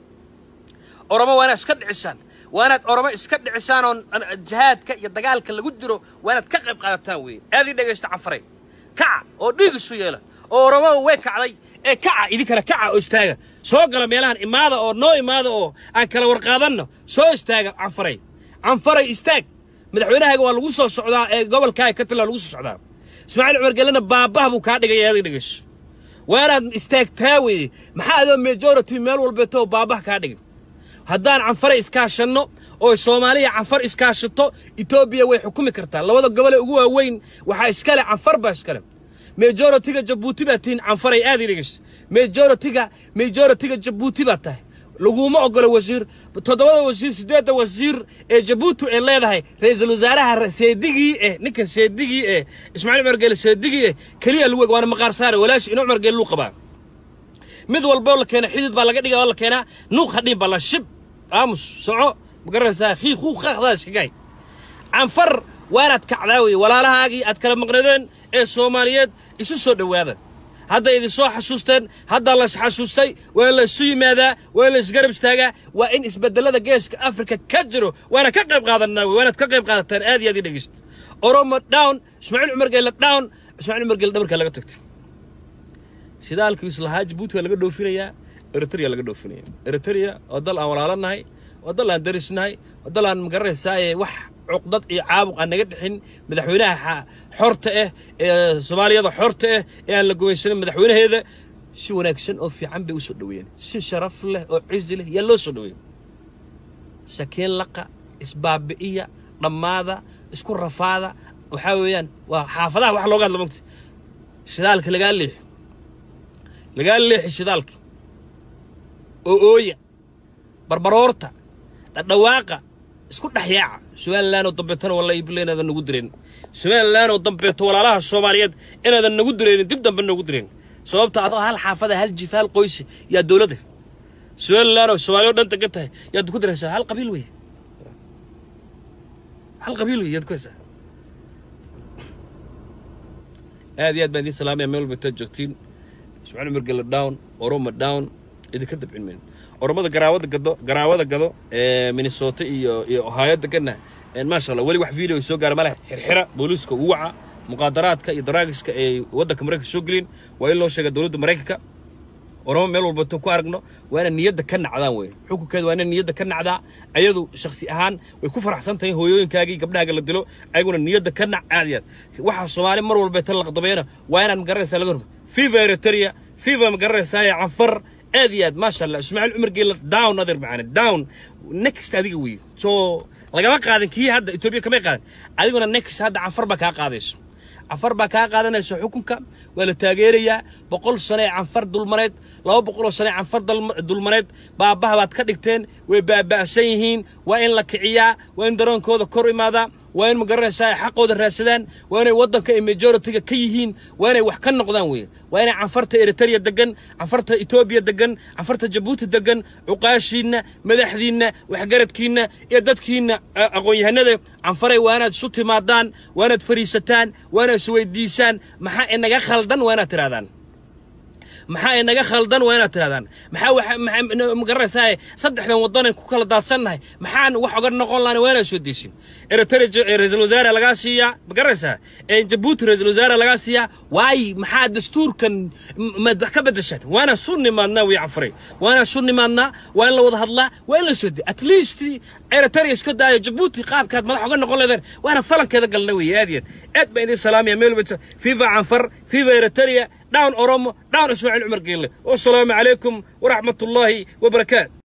oromo waa inaad iska dhicisaan waa inaad oromo iska dhicisaan oo jihaadka iyo dagaalka lagu jiro waa inaad ka qayb qaadataan weeye aad ii dhegaysta canfareed kaca oo dhiig isu yeela oo oromo way kacday ee kaca idinkana kaca oo istaaga soo gala meelahan imaada oo noo imaada oo aan kala warqaadanno soo istaaga canfaray canfaray istaag madaxweynahaaga waa lagu soo socdaa ee gobolkaaga ka tala lagu soo socdaa ismaaciil cumar gellena baabah buu kaa dhigaya adig dhegayso waa inaad istaagtaa weeye maxaa adoo majority meel walbeeto baabah kaa dhigay haddaan canfare iskaashanno oo soomaaliya canfar iskaashato etoobiya way xukumi kartaa labada gobole ugu waaweyn waxaa iskale canfar baa iskale majoritiga jabuuti baa tihiin canfaray aad ii dhegayso majoritiga majoritiga jabuuti baa tahay laguma ogolo wasiir toddobada wasiir siddeedda wasiir ee jabuuti ay leedahay ra-iisul wasaaraha seedigii eh ninkan seedigii eh ismaaciil cumar geele seedigii eh keliya luweg waana maqaar saare walaashi ina cumar geele luu qabaa mid walboo la keena xidid baa laga dhiga oo la keenaa nuuq hadhiin baa la shib aamus soco magaranaysaa khii kuu qaaqdaa iskagaay canfar waanaad kacdaa weye walaalahaagii aad kala maqnadeen ee soomaaliyeed isu soo dhowaada hadday idin soo xasuusteen haddaa la isxasuustay waa la isu yimaadaa waa la isgarab istaagaa waa in isbedelada geeska afrika ka jiro waana ka qayb qaadanaa wey waanaad ka qayb qaadataan aad iyo aad ii dhegeysta oromo down ismaaciil cumar geelle down ismaaciil cumar geelle dhabarkaa laga tagtay shidaalkii islahaa jabuuti waa laga dhoofinayaa eritrea laga dhoofinaya eritrea oo dal aan walaalanahay oo dal aan darisnahay oo dal aan magaranaysaay wax cuqdad iyo caabuq aan naga dhixin madaxweynaha xorta ah ee soomaaliyada xorta ah ee aan la gumaysanin madaxweynaheeda si wanaagsan oo fiican bay u soo dhoweeyeen si sharaf leh oo cizi leh yaa loo soo dhoweeyey sakiin laqa isbaabi'iya dhammaada isku rafaada waxaa weeyaan waa xaafadaha wax looga hadla mogta shidaalka lagaa leexi lagaa leexi shidaalka oo ooya barbaroorta dhadhawaaqa isku dhex yaaca somalilan oo dambeetana walla ibla inaadan nagu direen somalilan oo dambeeto walaalaha soomaaliyeed inaadan nagu direenin dib dambe nagu direen sababta adoo hal xaafada hal jif hal qoysi yaa dowladda somalilan oo soomaaliya o dhan degan tahay yaad ku diraysaa hal qabiil wey hal qabiil wey yaad ku haysaa aad iyo aad baan idiin salaamaya meel walba intaad joogtiin ismaaciil umar gelle down oroma down idinka dabcin mayno oromada garaawada gado garaawada gado ee minnesota iyo iyo ohio deganna maasha allah weli wax video soo gaara maleh xirxira booliiska ugu waca muqaadaraadka iyo daraagiska ay waddanka maraykanka soo gelin waa in loo sheega dowladda maraykanka oromo meel walbato ku aragno waa inaan niyadda ka nacdaan wey xukunkeeda waa inaan niyadda ka nacdaa ayadu shakhsi ahaan way ku faraxsan tahay hooyooyinkaagii gabdhahaaga la dilo ayaguna niyadda ka nac aad iyo aad waxaa soomaali mar walbeeta laqdabeena waa inaan magaranaysaa laga horma fifa eritrea fifa magaranaysaa canfar aad iyo aad maasha allah ismaaciil cumar geela down adeer macane down next adiga wey soo lagama qaadin kii hadda etoobiya kamay qaadin adiguna next hadda canfar baa kaa qaadayso canfar baa kaa qaadanaysa xukunka waa la taageerayaa boqol sano ee canfar dulmaneed laba boqoloo sano ee canfar dulmaneed baabaha baad ka dhigteen way baaba'san yihiin waa in la kiciyaa waa in daroonkooda kor imaadaa waa in magaranaysaa ay xaqooda raadsadaan waa inay waddanka ay majoritiga ka yihiin waa inay wax ka noqdaan weeye waa inay canfarta eritrea degan canfarta etoobiya degan canfarta jabuuti degan cuqaashiinna madaxdiinna waxgaradkiinna iyo dadkiinna aqoon-yahanada canfaray waa inaad isu timaadaan waa inaad fariisataan waa inaad isweydiisaan maxaa inaga khaldan waa inaad tirahdaan maxaa inaga khaldan waa inaad tirahdaan maxaa magaranaysaa saddexdan waddanan ku kala daadsannahay maxaan wax oga noqon lahana waa inaad soo deysin eritrea ra-iisul wasaare lagaa siiyaa magaranaysaa jabuuti ra-iisul wasaare lagaa siiyaa waayi maxaa dastuurkan maad wax ka beddeshaan waa inaan su nimaadnaa way canfaray waa inaan su nimaadnaa waa in la wada hadlaa waa in la soo dey at least eritrea iska daayo jabuuti qaabkaad madax oga noqon leedeen waa inaan falankeeda galna wey aad iyo aad aad baan idiin salaamaya meel walba fifa canfar fifa eritrea داون أورومو داون إسماعيل عمر قيل والسلام عليكم ورحمة الله وبركاته